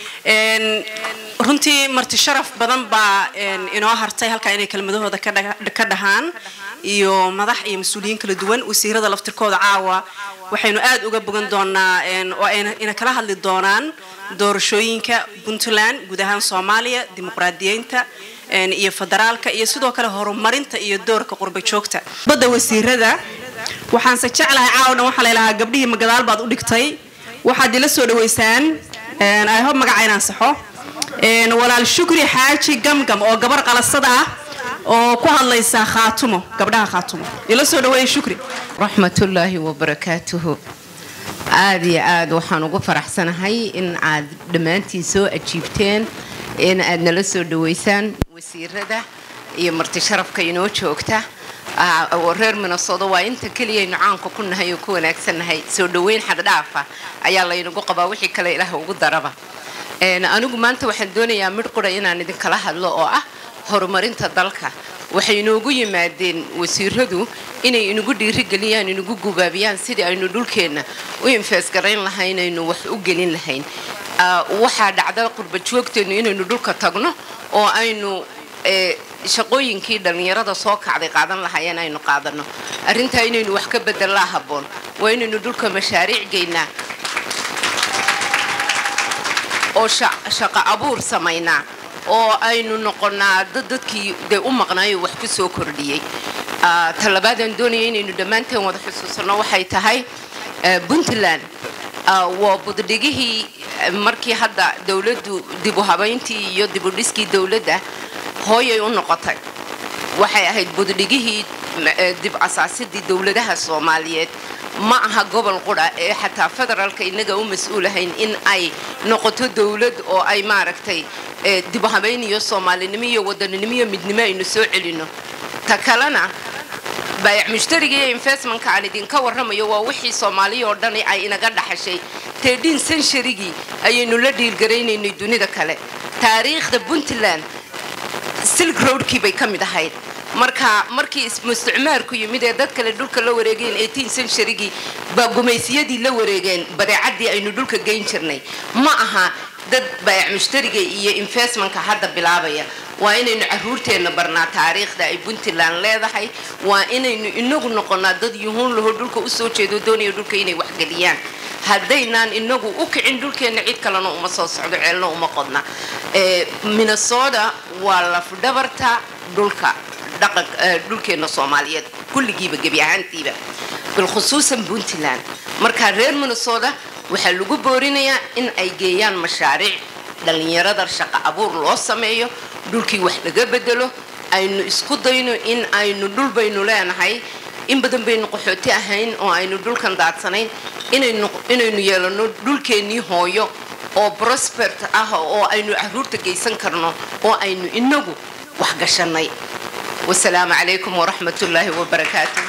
runtii marti sharaf badan baa inoo hartay halkaa inay kelmadahooda ka dhahaan iyo madax iyo mas-uuliyiin kala duwan wasiirada laftirkooda caawa waxaynu aad uga bogan doonaa oo ayna kala hadli doonaan doorashooyinka puntland guud ahaan soomaaliya dimuqraadiyeynta iyo federaalka iyo sidoo kale horumarinta iyo doorka qurba joogta badda wasiirada waxaanse jeclahay caawa dhan waxaa laylahaa gabdhihii magadaal baad u dhigtay waxaad ila soo dhaweysaan i hope magaca inaan saxo een, walaal shukri xaaji gamgam oo gabar qalasada ah oo ku hadlaysa khaatumo gabdhaha khaatumo ila soo dhaweeya shukri raxmatullaahi wabarakaatuhu aad iyo aad waxaan ugu faraxsanahay in aad dhammaantiin soo ajiibteen in aad nala soo dhaweysaan wasiirada iyo marti sharafka inoo joogta Ah, oo reer minnesota waa inta keliyaynu caanka ku nahay oo ku wanaagsannahay soo dhaweyn xaddhaafa ayaa laynagu qabaa wixii kale ilaah ugu daraba Een, anigu maanta waxaan doonayaa midh qura inaan idinkala hadlo oo ah horumarinta dalka waxay inoogu yimaadeen wasiiradu inay inagu dhiirigeliyaan inagu gubaabiyaan sidii aynu dhulkeenna u infeesgarayn lahayn aynu wax u gelin lahayn Ah, waxaa dhacda qurba joogteennu inaynu dhulka tagno oo aynu eh, shaqooyinkii dhallinyarada soo kacday qaadan lahaayeen aynu qaadano arrintaa inaynu wax ka bedelaa habboon waa inaynu dhulka mashaariic geynaa oo sha- shaqo abuur samaynaa oo aynu noqonaa dad dadkii dee u maqnaayo wax ku soo kordhiyey Ah, talabaadaan doonaya inaynu dhammaanteen wada xusuusanno waxay tahay eh, puntland ah, waa buddhigihii eh, markii hadda dowladdu dib u habayntii iyo dib u dhiskii dowladda hooyay u noqotay waxay ahayd buddhigihii m- eh, dib asaasidii dowladaha soomaaliyeed ma aha gobol qura ee xataa federaalka inaga u mas-uulahayn in ay noqoto dowlad oo ay maaragtay eh, dib u habayn iyo soomaalinimo iyo wadaninimo iyo midnimo aynu soo celino ta kalena baayac mushtariga iyo investmentka aan idinka warramayo waa wixii soomaaliya oo dhani ay inaga dhaxashay tedin centurygii ayaynu la dhiirgaraynaynay dunida kale taariikhda puntland silk roadkii bay ka mid ahayd marka markii is- isticmaarku yimid ee dad kale dhulka la wareegeen 18 centurygii baa gumaysiyadii la wareegeen badeecadii aynu dhulka geyn jirnay ma aha dad baayac mushtariga iyo investmentka hadda bilaabaya waa inaynu caruurteenna barnaa taariikhda ay puntland leedahay waa inaynu inagu noqonaa dad yuhuun laho dhulka usoo jeedo doonaya dhulka inay waxgeliyaan haddaynaan inagu u kicin dhulkeenna cid kalena uma soo socdo ceelna uma qodna Eh, minnesota waa lafdhabarta dhulka dhaqan eh, dhulkeenna soomaaliyeed kulligiiba gebi ahaantiiba bilkhusuusan puntland marka reer minnesota waxaa lagu boorinayaa in ay geeyaan mashaariic dhallinyarada shaqo abuur loo sameeyo dhulkii wax laga bedelo aynu isku dayno in aynu dhul baynu leenahay in badan baynu qaxooti ahayn oo aynu dhulkan daadsanayn inaynu inaynu yeelano dhulkeennii hooyo oo prospert ah oo aynu caruurta geysan karno oo aynu inagu wax gashanay wasalaamu calaykum waraxmat ullaahi wabarakaatuh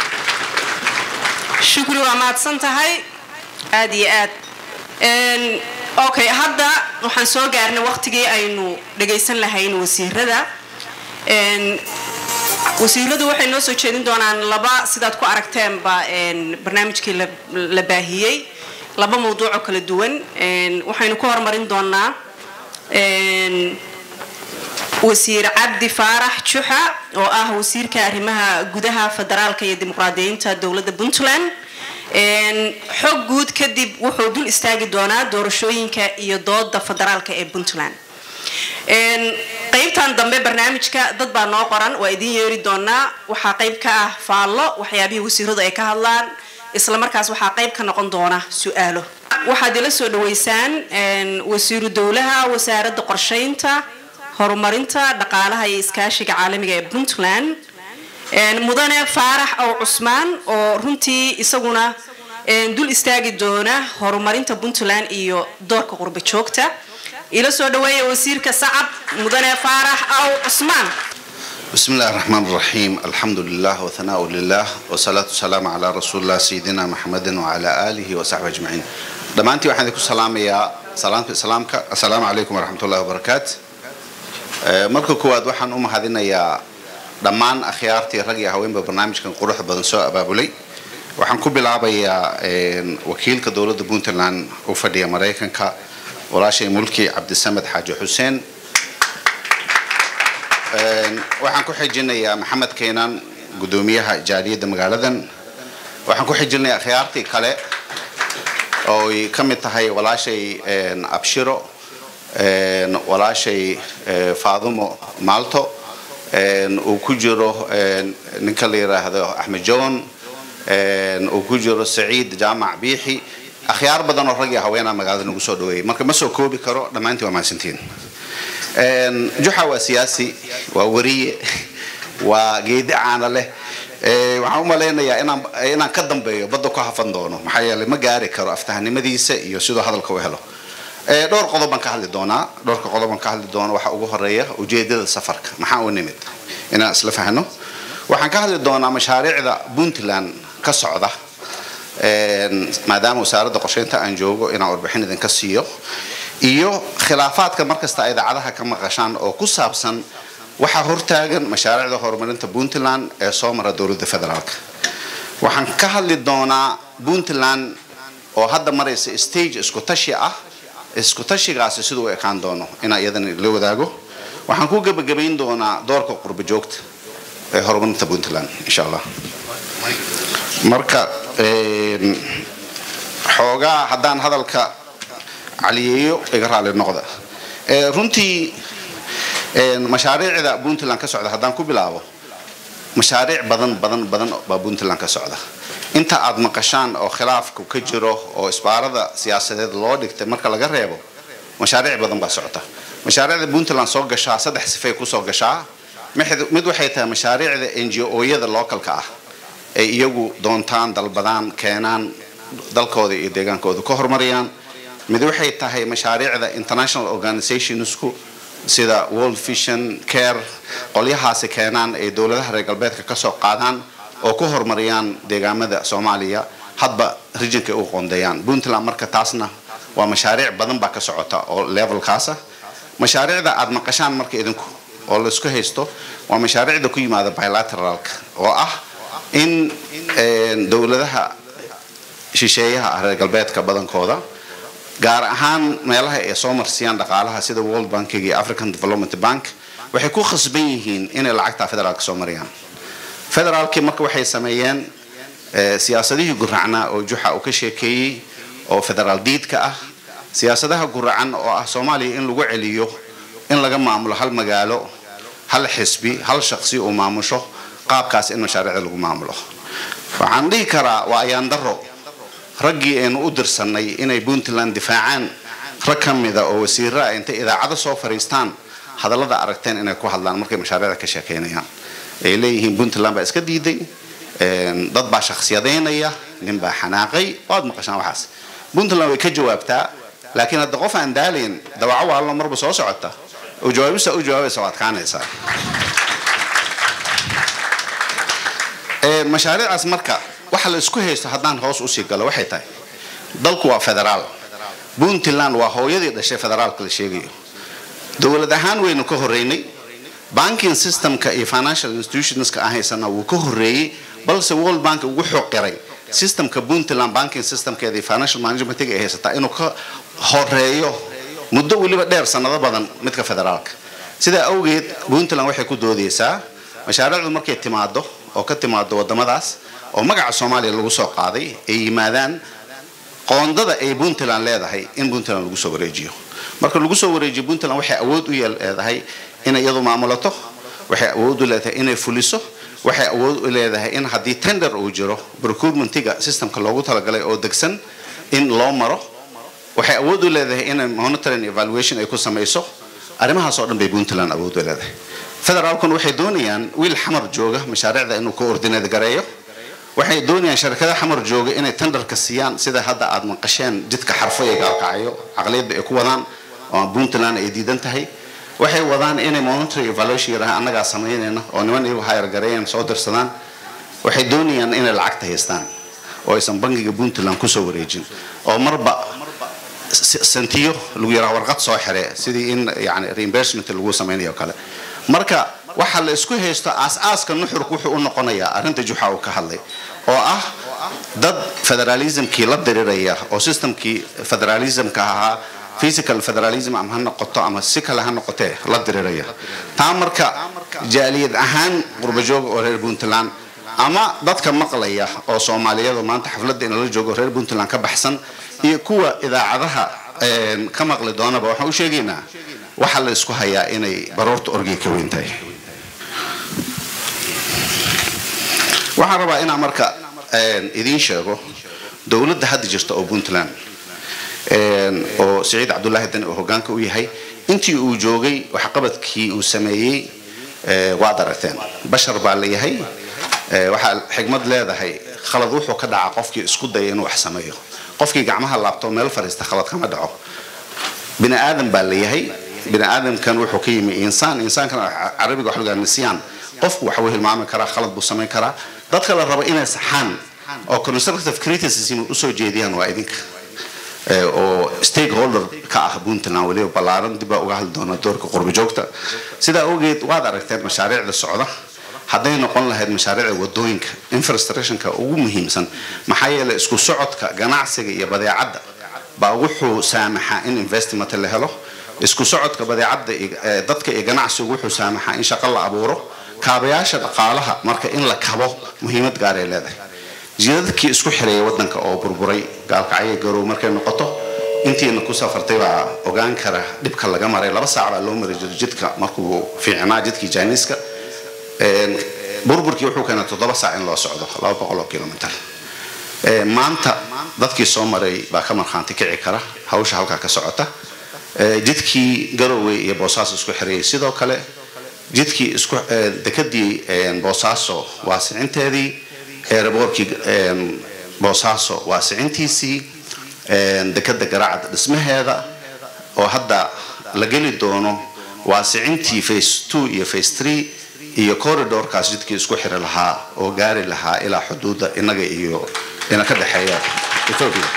shukri waa mahadsan tahay aad iyo aad Een, okay hadda waxaan soo gaarnay waqtigii aynu dhagaysan lahayn wasiirada Een, wasiiradu waxay noo soo jeedin doonaan laba sidaad ku aragteenba een, barnaamijkii la- la baahiyey laba mawduuc oo kala duwan Een, waxaynu ku horumarin doonaa een, wasiir cabdi faarax juxa oo ah wasiirka arrimaha gudaha federaalka iyo dimuqraadiyiinta dowladda puntland Een, xog guud kadib wuxuu dul istaagi doonaa doorashooyinka iyo dooda federaalka ee puntland Een, qaybtan dambe barnaamijka dad baa noo qoran waa idin yeeri doonaa waxaa qayb ka ah faallo waxyaabihii wasiiradu ay ka hadlaan isla markaas waxaa qayb ka noqon doona su-aalo waxaad ila soo dhaweysaan een, wasiiru dowlaha wasaaradda qorsheynta horumarinta dhaqaalaha iyo iskaashiga caalamiga ee puntland Een, mudane faarax ow cusmaan oo runtii isaguna een, dul istaagi doona horumarinta puntland iyo doorka qurba joogta ila soo dhaweeya wasiirka sacab mudane faarax ow cusmaan بسم الله الرحمن الرحيم الحمد لله وثناء لله والصلاة والسلام على رسول الله سيدنا محمد وعلى آله وصحبه أجمعين دمانتي waxaan idinku salaamayaa salaamka salaamka assalaamu calaykum waraxmatullahi wabarakaatu Eh, marka koowaad waxaan u mahadinayaa dhammaan akhyaartii rag iyo haweenba barnaamijkan quruxda badan soo abaabulay waxaan ku bilaabayaa een, wakiilka dowladda puntland u fadhiya maraykanka walaashay mulki cabdisamed xaaji xuseen Een, waxaan ku xijinayaa maxamed keenan gudoomiyaha jaaliyadda magaaladan waxaan ku xijinayaa akhyaartii kale oo ay ka mid tahay walaashay een, abshiro een, walaashay eh, faadumo maalto een, uu ku jiro een, ninka la yidhaahdo axmed john een, uu ku jiro saciid jaamac biixi akhyaar badan oo rag iyo haweenaa magaalada nagu soo dhaweeyey marka ma soo koobi karo dhammaantiin waa mahadsantiin Een, juxa waa siyaasi waa wariye waa geedi caana leh Ee, waxaan u malaynayaa inaan inaan ka dambeeyo badda ku hafan doono maxaa yeelay ma gaari karo aftahanimadiisa iyo siduu hadalka u helo Ee, dhowr qodob baan ka hadli doonaa dhowrka qodob baan ka hadli doona waxaa ugu horeeya ujeedada safarka maxaa u nimid inaan isla fahno waxaan ka hadli doonaa mashaariicda puntland ka socda Een, maadaama wasaaradda qorsheynta aan joogo inaan warbixin idinka siiyo iyo khilaafaadka markasta ay idaacadaha ka maqashaan oo ku saabsan waxaa hortaagan mashaariicda horumarinta puntland ee soo mara dowladda federaalka waxaan ka hadli doonaa puntland oo hadda maraysa stage isku tashi ah isku tashigaasi siduu u ekaan doono inaan iyadana la wadaago waxaan ku gebagabayn doonaa doorka qurbo joogta ee horumarinta puntland insha allah marka een, xoogaa haddaan hadalka caliyeeyo iga raali noqda Ee, runtii een, mashaariicda puntland ka socda haddaan ku bilaabo mashaariic badan badan badan baa puntland ka socda inta aad maqashaan oo khilaafku ka jiro oo isbaarada siyaasadeed loo dhigtay marka laga reebo mashaariic badan baa socota mashaariicda puntland soo gashaa saddex sifay kusoo gashaa mid- mid waxay tahay mashaariicda n g o-yada localka ah ay iyagu doontaan dalbadaan keenaan dalkooda iyo deegaankooda ka horumariyaan mid waxay tahay mashaariicda international organisationsku sida world vision care qolyahaasi keenaan ay dowladaha reer galbeedka kasoo qaadaan oo ku horumariyaan deegaamada soomaaliya hadba regionka ay u qoondeeyaan puntland marka taasna waa mashaariic badan baa ka socota oo levelkaasa mashaariicda aad maqashaan marka idinku oo laisku haysto waa mashaariicda ku yimaada bilateralka oo ah in een, dowladaha shisheeyaha ah reer galbeedka badankooda gaar ahaan meelaha ay soo marsiyaan dhaqaalaha sida world bankiga iyo african development bank waxay ku khasban yihiin inay lacagta federaalka soo mariyaan federaalkii marka waxay sameeyeen eh, siyaasadihii guracnaa oo juxa uu ka sheekeeyey oo federaal diidka ah siyaasadaha guracan oo ah soomaaliya in lagu celiyo in laga maamulo hal magaalo hal xisbi hal shaqsi uu maamusho qaabkaas in mashaariicda lagu maamulo waxaan dhihi karaa waa ayaan daro raggii aynu u dirsannay inay puntland difaacaan rag ka mida oo wasiiro ah intay idaacado soo fariistaan hadallada aragteen inay ku hadlaan markay mashaariicda ka sheekeynayaan ay leeyihiin puntland baa iska diiday een, dad baa shakhsiyadaynaya nin baa xanaaqay waad maqashaan waxaas puntland way ka jawaabtaa laakiin hadda qof aan daalayn dawaco waallo marba soo socota oo jawaabista u jawaabaysa waad kaanaysaa Ee, mashaariicaas marka waxa la isku haysto haddaan hoos usii galo waxay tahay dalku waa federaal puntland waa hooyadii dhashay federaalka la sheegayo dowlad ahaan waynu ka horeynay banking systemka iyo financial institutionska aan haysana wuu ka horeeyey balse world bank ugu xoqiray systemka puntland banking systemkeeda iyo financial managementiga ay haysataa inuu ka horeeyo muddo weliba dheer sanado badan midka federaalka sidaa awgeed puntland waxay ku doodeysaa mashaariicdu markay timaado oo ka timaado wadamadaas oo magaca soomaaliya lagu soo qaaday ay yimaadaan qoondada ay puntland leedahay in puntland lagu soo wareejiyo marka lagu soo wareejiyo puntland waxay awood u yeel- leedahay inay iyadu maamulato waxay awood u leedahay inay fuliso waxay awood u leedahay in haddii tender uu jiro procurementiga systemka loogu talagalay oo degsan in loo maro waxay awood u leedahay inay monitoring evaluation ay ku samayso arrimahaas oo dhan bay puntland awood u leedahay federaalkuna waxay doonayaan wiil xamar jooga mashaariicda inuu ka ordinate gareeyo waxay doonayaan sharkada xamar jooga inay tenderka siiyaan sida hadda aad maqasheen jidka xarfo ee gaalkacyo caqliyadda ay ku wadaan oo puntland ay diidan tahay waxay wadaan inay monitoring evaluation yaraha annagaa samaynayna oo niman iyagu hayar gareeyaan soo dirsadaan waxay doonayaan inay lacagta haystaan oo aysan bangiga puntland kusoo wareejin oo marba s- sentiyo lagu yaraa warqad soo xire sidii in yani reimbursement lagu samaynayo oo kale marka waxa la isku haysto aas-aaska nuxurku wuxuu u noqonayaa arrinta juxa uu ka hadlay oo ah dad federalismkii la diriraya oo systemkii federalismka ahaa physical federalism ama ha noqoto ama si kale ha noqotee la diriraya taa marka jaaliyad ahaan qurbajooga oo reer puntland ama dadka maqlaya oo soomaaliyadu maanta xafladda inala joogo reer puntland ka baxsan iyo kuwa idaacadaha een, ka maqli doonaba waxaan u sheegaynaa waxaa la isku hayaa inay baroorta orgiga ka weyn tahay waxaan rabaa inaan marka een, idiin sheego dowladda hadda jirta oo puntland een, oo siciid cabdulaahi dani uu hogaanka u yahay intii uu joogay waxqabadkii uu sameeyey ee, waad aragteen bashar baa la yahay ee, waxaa xigmad leedahay khalad wuxuu ka dhaca qofkii isku daya inuu wax sameeyo qofkii gacmaha laabto meel fadhiista khalad kama dhaco bini aadam baa la yahay bini aadamkan wuxuu ka yimi insaan insaankana carabiga waxa lagaa nisyaan qofku waxa uu hilmaami karaa khalad buu samayn karaa dadka la rabo inay saxaan oo constructive criticism usoo jeediyaan waa idinka ee, oo stakeholder ka ah puntland weliba ballaaran dib baa uga hadli doona doorka qurbi joogta sidaa awgeed waad aragteen mashaariicda socda hadday noqon lahayd mashaariicda wadooyinka infrastructionka ugu muhiimsan maxaa yeelay isku socodka ganacsiga iyo badeecadda baa wuxuu saamaxaa in investment la helo isku socodka badeecadda iyo- ee, dadka iyo ganacsigu wuxuu saamaxaa in shaqo la abuuro kaabayaasha dhaqaalaha marka in la kabo muhiimad gaar ay leedahay jidadkii isku xireeyay wadanka oo burburay gaalkacyo garow markay noqoto intiina ku safartay baa ogaan kara dhibka laga maray laba saac baa loo mari jiray jidka markuu fiicnaa jidkii jiniiska Een, burburkii wuxuu keenay toddoba saac in loo socdo laba boqol oo kilomitir Ee, maanta dadkii soo maray baa ka markhaanti kici kara hawsha halkaa ka socota Ee, jidkii garowe iyo boosaaso isku xirayay sidoo kale jidkii isku ee, dekadii een, boosaaso waasicinteedii eeraboorkii een, boosaaso waasicintiisii een, dekada garaacda dhismaheeda oo hadda la geli doono waasicintii face two iyo face three iyo corridorkaas jidkii isku xiri lahaa oo gaari lahaa ilaa xuduudda inaga iyo ina ka dhexeeya ethiopia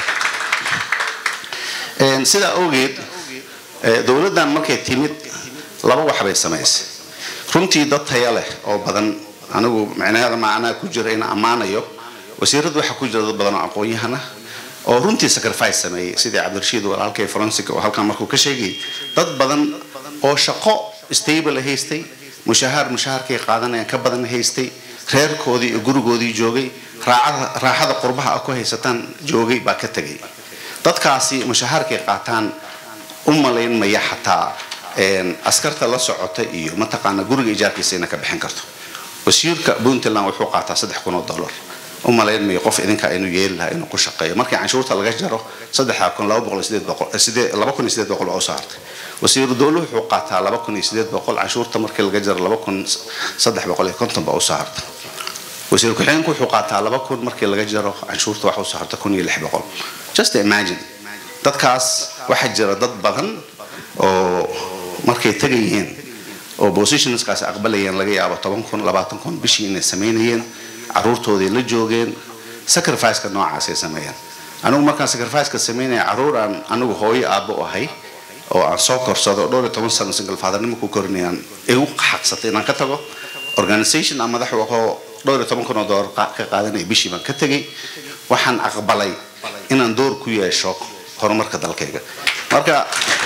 Een, sidaa awgeed ee, dowladdan markay timid laba wax bay samaysay runtii dad taya leh oo badan anigu micnaheeda macnaa ku jira in ammaanayo wasiiradu waxaa ku jira dad badan oo aqoon-yahana oo runtii sacrifice sameeyey sidii cabdirashiid walaalkay forensic oo halkan markuu ka sheegayay dad badan oo shaqo stable haystay mushahaar mushaharkay qaadanayaan ka badan haystay reerkoodii iyo gurigoodii joogay raacada raaxada qurbaha ah ku haysataan joogay baa ka tegay dadkaasi mushahaarkay qaataan u malayn maya xataa een, askarta la socota iyo mataqaana guriga ijaarkiisa ina ka bixin karto wasiirka puntland wuxuu qaataa saddex kun oo dollar u malayn mayo qof idinka inuu yeeli lahaa inuu ku shaqeeyo markii canshuurta laga jaro saddexa kun laba boqol iyo sideed boqol eh, sidee- laba kun iyo sideed boqol oo soo hartay wasiiru dowluhu wuxuu qaataa laba kun iyo sideed boqol canshuurta markii laga jaro laba kun saddex boqol iyo konton baa u soo hartay wasiir ku-xigeenku wuxuu qaataa laba kun markii laga jaro canshuurta waxa u soo harta kun iyo lix boqol just imagine dadkaas waxaa jira dad badan oo markay tegayeen oo positionskaas aqbalayeen laga yaabo toban kun labaatan kun bishii inay samaynayeen caruurtoodii la joogeen sacrificeka noocaasay sameeyeen anigu markaan sacrificeka samaynaya caruur aan anigu hooyo aabbo ahay oo aan soo korsado oo dhowr iyo toban sano single fathernimo ku korinayaan igu xaqsatay inaan ka tago organization aan madax u ahoo dhowr iyo toban kun oo doolar qa- ka qaadanaya bishii baan ka tegay waxaan aqbalay inaan door ku yeesho horumarka dalkayga marka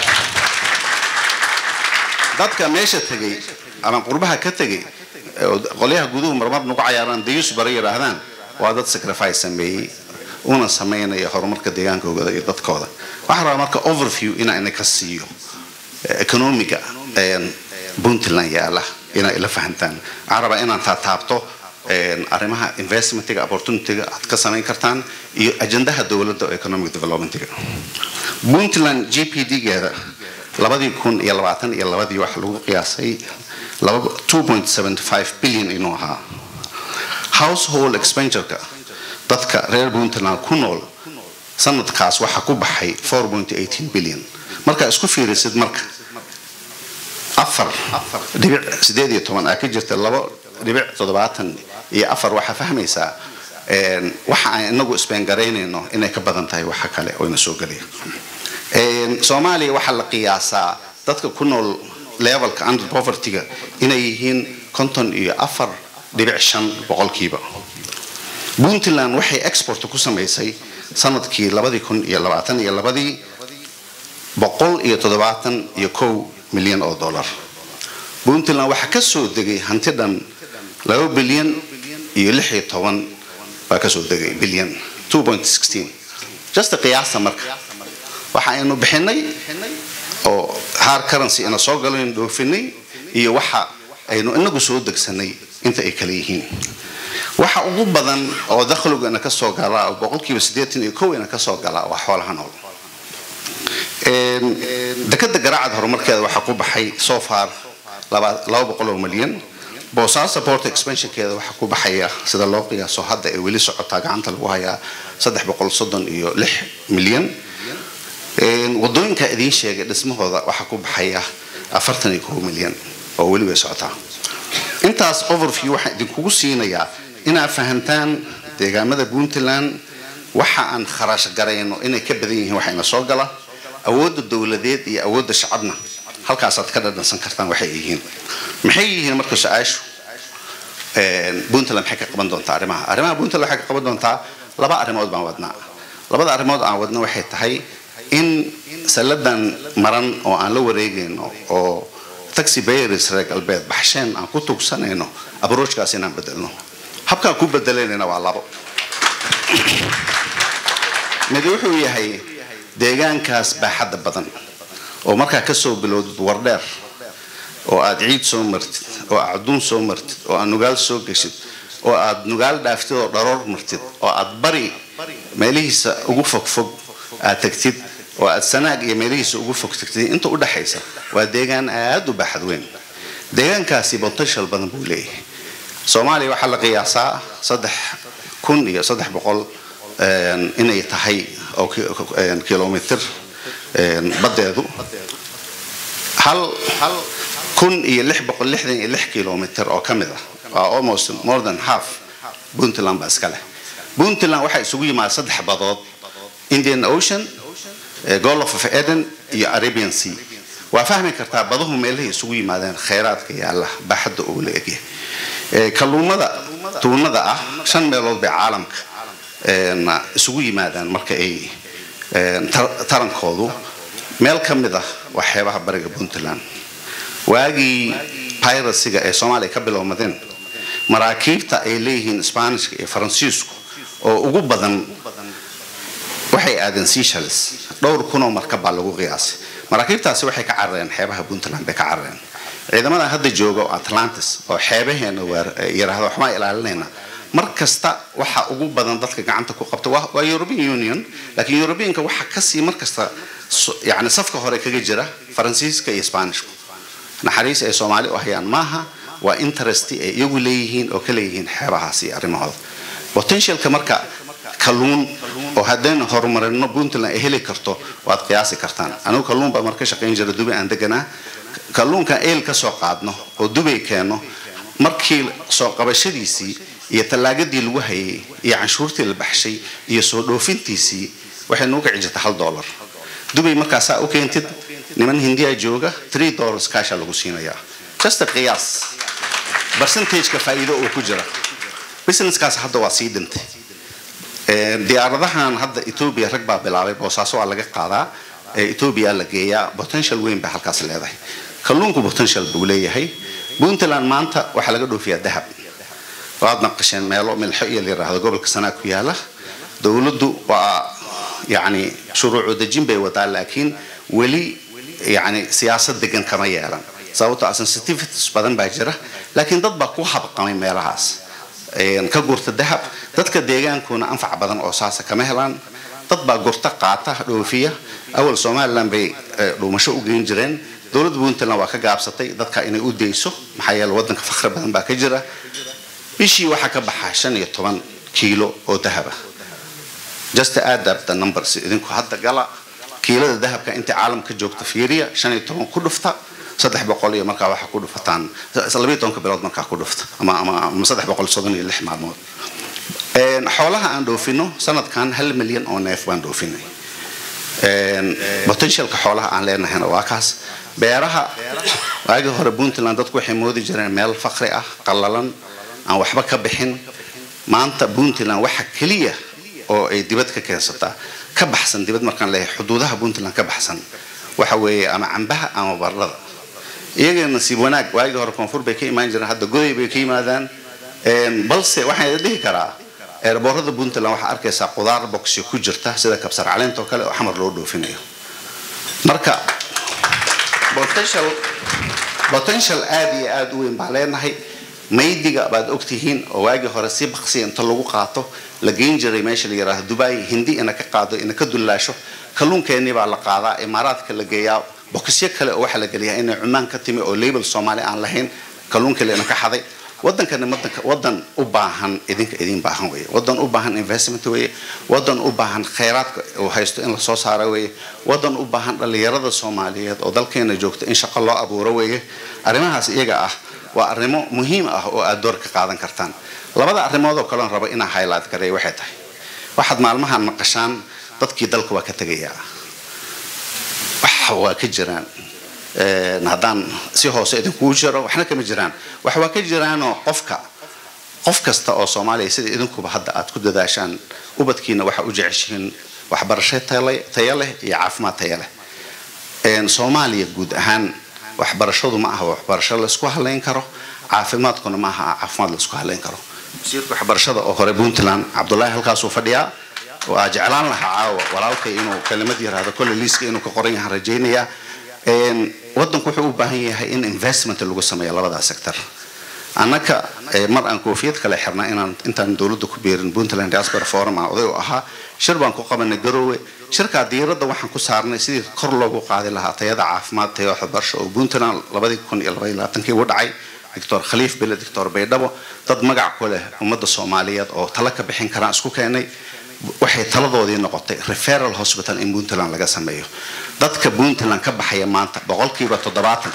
dadka meesha tegay ama qurbaha ka tegay oo qolyaha guduhu marmar nagu cayaaraan dayus bara yidhaahdaan waa dad sacrifice sameeyey una sameynaya horumarka deegaankooda iyo dadkooda waxaan rabaa marka overview inaan idinka siiyo eh, economiga een, puntland yaala inaa ila fahantaan waxaan rabaa inaan taataabto een, arrimaha investmentiga opportunityga aad ka samayn kartaan iyo ajendaha dowladda oo economic developmentiga puntland g p d-geeda labadii kun iyo labaatan iyo labadii waxa lagu qiyaasay laba- 2.75 billion inuu ahaa household expenditureka dadka reer puntland ku nool sanadkaas waxaa ku baxay 4.18 billion markaa isku fiirisid marka afar dhibic sideed iyo toban aa ka jirta labo dhibic toddobaatan iyo afar waxaa fahmaysaa een, waxa aan inagu isbeengaraynayno inay ka badan tahay waxa kale oo ina soo gelaya Een, soomaaliya waxaa la qiyaasaa dadka ku nool levelka under povertyga inay yihiin konton iyo afar dhibic shan boqolkiiba puntland waxay export ku samaysay sanadkii labadii kun iyo labaatan iyo labadii boqol iyo toddobaatan iyo kow milyan oo dollar puntland waxaa ka soo degay hanti dhan laba bilyan iyo lix iyo toban baa ka soo degay bilyan 2.16 just qiyaasta marka waxa aynu bixinay oo hard currency ina soo galaynu dhoofinay iyo waxa aynu inagu soo degsanay inta ay kala yihiin waxa ugu badan oo dakhligu ina kasoo gala oo boqolkiiba siddeetan iyo kow ina kasoo gala waa xoolaha nool dekada garaacad horumarkeeda waxaa ku baxay so far laba laba boqol oo milyan boosaaso port expansionkeeda waxaa ku baxaya sida loo qiyaaso hadda ay weli socotaa gacanta lagu hayaa saddex boqol soddon iyo lix milyan wadooyinka idiin sheegay dhismahooda waxaa ku baxaya afartan iyo kow milyan oo weli way socotaa intaas overview waxaan idinkugu siinayaa inaad fahantaan deegaamada puntland waxa aan kharash garayno inay ka badan yihiin waxayna soo gala awoodda dowladeed iyo awoodda shacabna halkaasaad ka dhadhansan kartaan waxay yihiin maxay yihiin marka su-aashu puntland maxay ka qaban doontaa arrimaha arrimaha puntland waxay ka qaban doontaa laba arrimood baan wadnaa labada arrimood aan wadna waxay tahay in salladan maran oo aan la wareegayno oo taxi bayers reer galbeed baxsheen aan ku tugsanayno abroachkaas inaan bedelno habkaan ku bedelaynayna waa labo mid wuxuu yahay deegaankaas baaxadda badan oo markaa kasoo bilowdid wardheer oo aad ciid soo martid oo aad caduun soo martid oo aad nugaal soo geshid oo aad nugaal dhaaftid oo dharoor martid oo aad bari meelihiisa ugu fogfog aad tagtid oo aad sanaag iyo meelihiisa ugu fog tagtid inta u dhaxaysa waa deegaan aad u baaxad weyn deegaankaasi potential badan buu leeyahay soomaaliya waxaa la qiyaasaa saddex kun iyo saddex boqol inay tahay oo kilomitr badeedu hal kun iyo lix boqol lixdan iyo lix kilomitr oo ka mid ah waa almost more than half puntland baa iska leh puntland waxaa isugu yimaada saddex badood indian ocean golf of eden iyo arabian sea waa fahmi kartaa baduhu meelahay isugu yimaadeen khayraadka yaalla baaxadda uu la egyahay kalluumada tuunada ah shan meelood bay caalamka isugu yimaadaan marka ay tarankoodu meel ka mid ah waa xeebaha bariga puntland waagii piracyga ee soomaaliya ka bilowmadeen maraakiibta ay leeyihiin sbaanishka iyo faransiisku oo ugu badan waxay aadeen seychelles dhowr kunoo markab baa lagu qiyaasay maraakiibtaasi waxay ka carareen xeebaha puntland bay ka carareen ciidamada hadda jooga oo atlantis oo xeebaheena yiraahdo waxbaan ilaalinayna mar kasta waxa ugu badan dadka gacanta ku qabta waa european union laakiin europeanka waxa kasii mar kasta yani safka hore kaga jira faransiiska iyo sbaanishku naxariis ay soomaali u hayaan maaha waa interest ay iyagu leeyihiin oo ka leeyihiin xeebahaas iyo arrimahooda potentialka marka kalluun oo haddaynu horumarino puntland ay heli karto waad qiyaasi kartaan anigu kalluun baa marka shaqayn jira dubay aan deganaa kalluunkan eel ka soo qaadno oo dubay keeno markii soo qabashadiisii iyo tallaagadii lagu hayay iyo canshuurtii la baxshay iyo soo dhoofintiisii waxay nugu kici jirta hal dollar dubay markaasaa u keentid niman hindiya jooga three dollars kaasha lagu siinayaa just a qiyaas percentageka faa'iido oo ku jira businesskaas hadda waa sii dhintay diyaaradahan hadda etoobiya rag baa bilaabay boosaaso waa laga qaadaa etoobiya la geeyaa potential weyn baa halkaas leedahay kalluunku potential buu leeyahay puntland maanta waxaa laga dhoofiyaa dahab waad naqasheen meelo milxo iyo la yiraahdo gobolka sanaa ku yaala dowladdu waa yani shuruucu dejin bay wadaa laakiin weli yani siyaasad degan kama yeelan sababto a sensitivities badan baa jira laakiin dad baa ku habqamay meelahaas ka gurta dahab dadka deegaankuna anfac badan oo saasa kama helaan dad baa gurta qaata dhoofiya awal somalilan bay dhuumasho u geyn jireen dowladda puntland waa ka gaabsatay dadka inay u dayso maxaa yeele wadanka fakhri badan baa ka jira bishii waxaa ka baxa shan iyo toban kiilo oo dahaba just add up the numbers idinku hadda gala kiilada dahabka inta caalamka joogta fiiriya shan iyo toban ku dhufta saddex boqol iyo markaa waxaa ku dhufataan labiyo tobanka bilood markaa ku dhufta ama ama ama saddex boqol soddon iyo lix maalmood xoolaha aan dhoofino sanadkan hal milyan oo neef baan dhoofinay potentialka xoolaha aan leenahayna waa kaas beeraha waagii hore puntland dadku waxay moodi jireen meel fakri ah qallalan aan waxba ka bixin maanta puntland waxa keliya oo ay dibad ka keensataa ka baxsan dibad markaan leeyahay xuduudaha puntland ka baxsan waxa weeye ama cambaha ama baradhada iyaga nasiib wanaag waagii hore koonfur bay ka imaan jireen hadda goday bay ka yimaadaan balse waxaan dhihi karaa eerboorada puntland waxaa arkaysaa qudaar boxyo ku jirta sida kabsar caleentoo kale oo xamar loo dhoofinayo marka potential potential aad iyo aad u weyn baan leenahay maydiga baad ogtihiin oo waagii hore si baqsiya inta lagu qaato la geyn jiray meesha la yidhaahdo dubai hindi ina ka qaado ina ka dullaasho kalluunkeenii baa la qaadaa imaaraadka la geeyaa bokisyo kale oo waxaa la geliyaa inay cumaan ka timi oo label soomaali aan lahayn kalluunka lena ka xaday wadankani wadanka wadan u baahan idinka idin baahan weye wadan u baahan investment weye wadan u baahan khayraadka uu haysto in lasoo saaro weye wadan u baahan dhallinyarada soomaaliyeed oo dalkeena joogta in shaqo loo abuuro weye arrimahaas iyaga ah waa arrimo muhiim ah oo aad door ka qaadan kartaan labada arrimood oo kaleon rabo inaa highlight gareeyo waxay tahay waxaad maalmahan maqashaan dadkii dalka waa ka tegayaa wax waa ka jiraan haddaan si hoose idinkugu jiro waxna kama jiraan wax waa ka jiraanoo qofka qof kasta oo soomaaliya sida idinkuba hadda aad ku dadaashaan ubadkiina waxa u jeceshihiin waxbarasho tayo leh iyo caafimaad tayo leh soomaaliya guud ahaan waxbarashadu ma aha waxbarasho laysku halayn karo caafimaadkuna ma aha caafimaad laysku halayn karo wasiirka waxbarashada oo hore puntland cabdullaahi halkaasuu fadhiyaa waa jeclaan lahaa caawa walaalkay inuu kelimad yiraahdo kolle liiska inuu ka qoran yahaan rajaynayaa wadanku wuxuu u baahan yahay in investment lagu sameeyo labadaa sector annaka mar aan koofiyad kale xirna inaan intaan dowladda ku beerin puntland diaspora forum aan oday u ahaa shir baan ku qabanay garoowe shirkaa diiradda waxaan ku saarnay sidii kor loogu qaadi lahaa tayada caafimaad tayo waxbarasho oo puntland labadii kun iyo labaiyo labaatankii u dhacay doctor khaliif bele doctor baydhabo dad magac ku leh ummadda soomaaliyeed oo tala ka bixin karaan isku keenay waxay taladoodii noqotay referal hospital in puntland laga sameeyo dadka puntland ka baxaya maanta boqolkiiba toddobaatan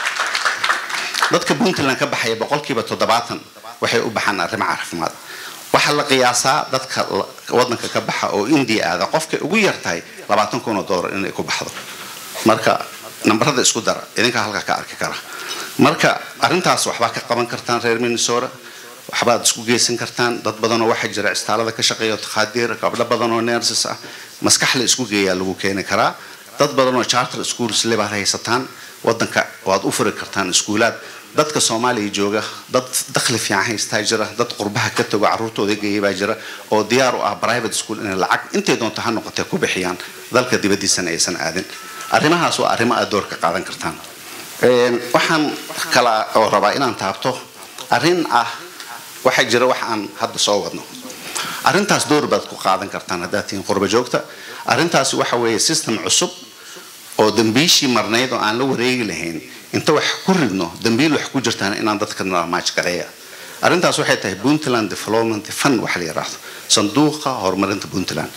dadka puntland ka baxaya boqolkiiba toddobaatan waxay u baxaan arrimo caafimaad waxaa la qiyaasaa dadka wadanka ka baxa oo india aada qofkay ugu yartahay labaatan kun oo doolar inay ku baxdo marka nambarada isku dara idinkaa halkaa ka arki kara marka arrintaas waxbaa ka qaban kartaan reer minnesota waxbaad isku geysan kartaan dad badanoo waxaa jira istaalada ka shaqeeya takhaadiir gabdho badan oo nerses ah maskax la isku geeyaa lagu keeni karaa dad badan oo charter schools lebaad haysataan wadanka waad u furi kartaan iskuulaad dadka soomaaliya jooga dad dakhli fiican haystaa jira dad qurbaha ka tago carruurtooda geeya baa jira oo diyaar u ah private school inay lacag intay doonto ha noqotee ku bixiyaan dalka dibadiisana aysan aadin arrimahaas waa arrimo aad door ka qaadan kartaan waxaan kala oo rabaa inaan taabto arrin ah waxaa jira wax aan hadda soo wadno arrintaas door baad ku qaadan kartaan haddaad tihiin qurba joogta arrintaasi waxa weeye system cusub oo dambiishii marnayd oo aan la wareegi lahayn inta wax ku ridno dambiil wax ku jirtaan inaan dadka maaj gareeya arrintaas waxay tahay puntland development fund waxa la yidhaahdo sanduuqa horumarinta puntland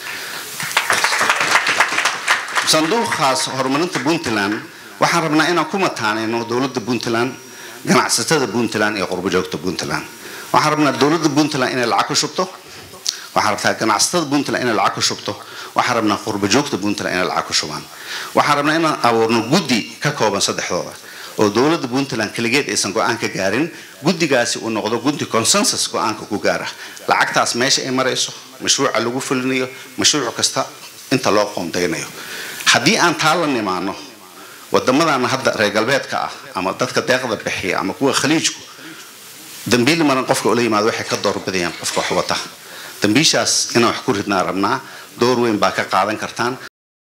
sanduuqaas horumarinta puntland waxaan rabnaa inaan ku mataanayno dowladda puntland ganacsatada puntland iyo qurbo joogta puntland waxaan rabnaa dowladda puntland inay lacag ku shubto waxaan rabtaa ganacsatada puntland inay lacag ku shubto waxaan rabnaa qurbo joogta puntland inay lacag ku shubaan waxaan rabnaa inaan abuurno guddi ka kooban saddexdooda oo dowladda puntland keligeed aysan go-aan ka gaarin guddigaasi uu noqdo guddi consensus go-aanka ku gaara lacagtaas meesha ay marayso mashruuca lagu fulinayo mashruuc kasta inta loo qoondaynayo haddii aan taa la nimaano wadamadan hadda reer galbeedka ah ama dadka deeqda bixiya ama kuwa khaliijku dambiil maran qofka ula yimaado waxay ka doorbidayaan qofka wax wata dambiishaas inaan wax ku ridnaa rabnaa door weyn baa ka qaadan kartaan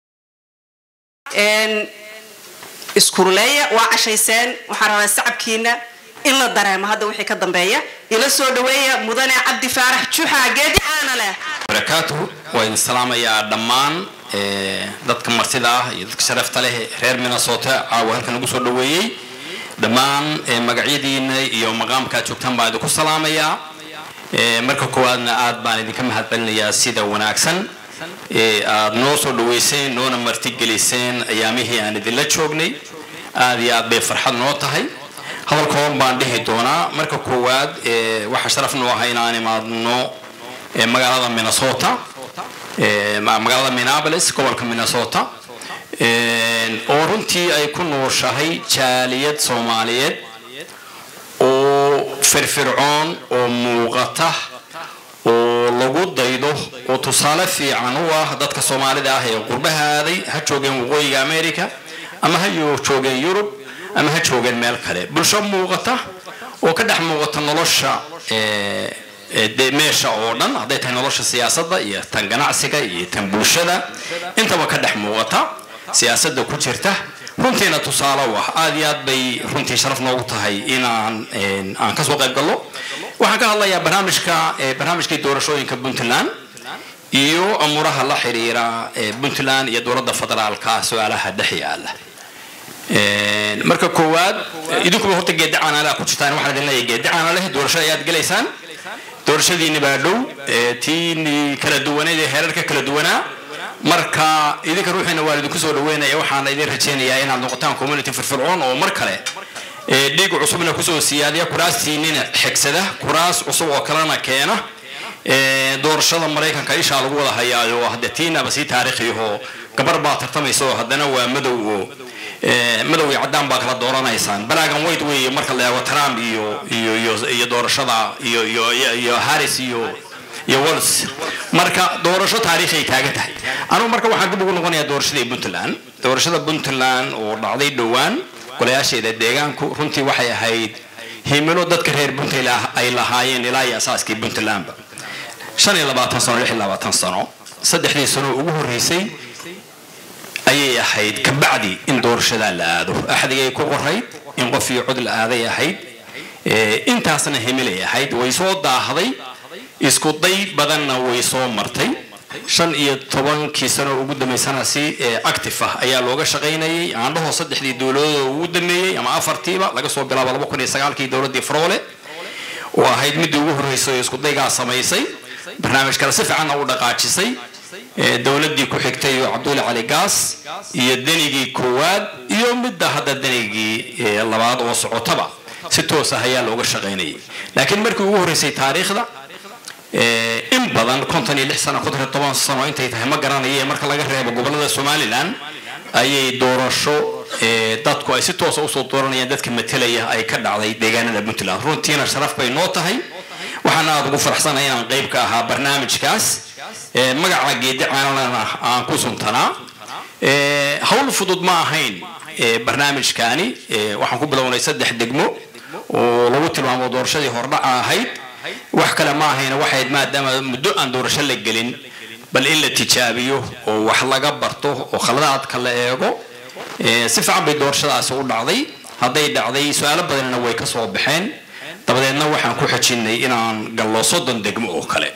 iskuruleeya waa cashayseen waxaan rabaa sacabkiina in la dareemo hadda wixii ka dambeeya ila soo dhaweeya mudane cabdi faarax juxa geedi aana leh barakaatuhu waa idin salaamayaa dhammaan dadka martida ah iyo dadka sharafta leh reer minnesota caawa halkan ugu soo dhaweeyey dhammaan magacyadiina iyo maqaamkaad joogtaan baan idinku salaamayaa marka koowaadna aad baan idinka mahadcelinayaa sida wanaagsan aad noo soo dhaweyseen noona martigeliseen ayaamihii aan idinla joognay aad iyo aad bay farxad noo tahay hadal kooban baan dhihi doonaa marka koowaad waxaa sharaf noo ah inaan imaadno magaalada minnesota magaalada minneapolis gobolka minnesota oo runtii ay ku nooshahay jaaliyad soomaaliyeed oo firfircoon oo muuqata oo lagu daydo oo tusaale fiican u ah dadka soomaalida ah ee qurbaha aaday ha joogeen waqooyiga america ama ha joogeen yurub ama ha joogeen meel kale bulsho muuqata oo ka dhex muuqata nolosha de meesha oo dhan hadday tahay nolosha siyaasadda iyo tan ganacsiga iyo tan bulshada intaba ka dhex muuqata siyaasadda ku jirta runtiina tusaale u ah aad iyo aad bay runtii sharaf noogu tahay inaan een, aan kasoo qayb gallo waxaan ka hadlayaa barnaamijka eh, barnaamijkii doorashooyinka puntland iyo amuuraha la xiriira eh, puntland iyo dowladda federaalka su-aalaha dhex yaala Een, marka koowaad eh, idinkuba horta geedi caanalaa ku jirtaan waxaan idin leeyahay geedi caanaleh doorasho ayaad gelaysaan doorashadiinni baa dhow eh, tiini kala duwaneed ee heerarka kala duwanaa marka idinka ruuxiina waa idinku soo dhaweynaya waxaana idin rajaynayaa inaad noqotaan community firfircoon oo mar kale eh, dhiig cusubna kusoo siyaadiya kuraastiinina xigsada kuraas cusub oo kalena keena Eh, doorashada maraykanka ishaa lagu wada hayaayo hadde tiinaba sii taariikhiyaho gabar baa tartamaysa oo haddana waa madow oo eh, madow iyo caddaan baa kala dooranaysaan balaagan white weeye marka la eego trump iyo iyo iyo iyo doorashada iyo iyo iyo- iyo harris iyo iyo wals marka doorasho taariikhay taagan tahay anugu marka waxaan dib ugu noqonayaa doorashadii puntland doorashada puntland oo dhacday dhowaan golayaasheeda deegaanku runtii waxay ahayd himilo dadka reer puntland ay lahaayeen ilaa iyo asaaskii puntlandba shan iyo labaatan sano lix iyo labaatan sano saddexdii sano ugu horreysay ayay ahayd kabacdi in doorashadaa la aado axdigay ku qorayd in qof iyo cod la aaday ahayd Eh, intaasna himilay ahayd way soo daahday isku day badanna way soo martay shan iyo tobankii sano ugu dambaysana si eh, active ah ayaa looga shaqaynayay aandhaho saddexdii dowladooda ugu dameeyey ama afartiiba laga soo bilaabo laba kun iyo sagaalkii dowladdii froole oo ahayd midii ugu horreysay oo isku daygaa samaysay barnaamijkana si fiicanna u dhaqaajisay Eh, dowladdii ku xigtay oo cabdulle cali gaas iyo denigii koowaad iyo midda hadda denigii eh, labaad oo socotaba si toos ah ayaa looga shaqaynayay laakiin markii ugu horreysay taariikhda eh, in badan konton iyo lix sano konton iyo toban sano intay tahay ma garanaye marka laga reebo gobollada somalilan ayay doorasho eh, dadku ay si toosa usoo dooranayaan dadka matelaya ay ka dhacday deegaanada puntland runtiina sharaf bay noo tahay waxaana aad ugu faraxsanahay inaan qayb ka ahaa barnaamijkaas Eh, magaca geedi caanalana aan ku suntanaa Eh, hawl fudud ma ahayn eh, barnaamijkaani Eh, waxaan ku bilownay saddex degmo oo lagu tilmaamo doorashadii hordhaca ahayd wax kale ma ahayn waxayd maadaama muddo aan doorasho la gelin bal in la tijaabiyo oo wax laga barto oo khaladaadka la eego Eh, si fiican bay doorashadaasi u dhacday hadday dhacday su-aalo badanna way ka soo baxeen dabadeedna waxaan ku xejinnay inaan gallo soddon degmo oo kale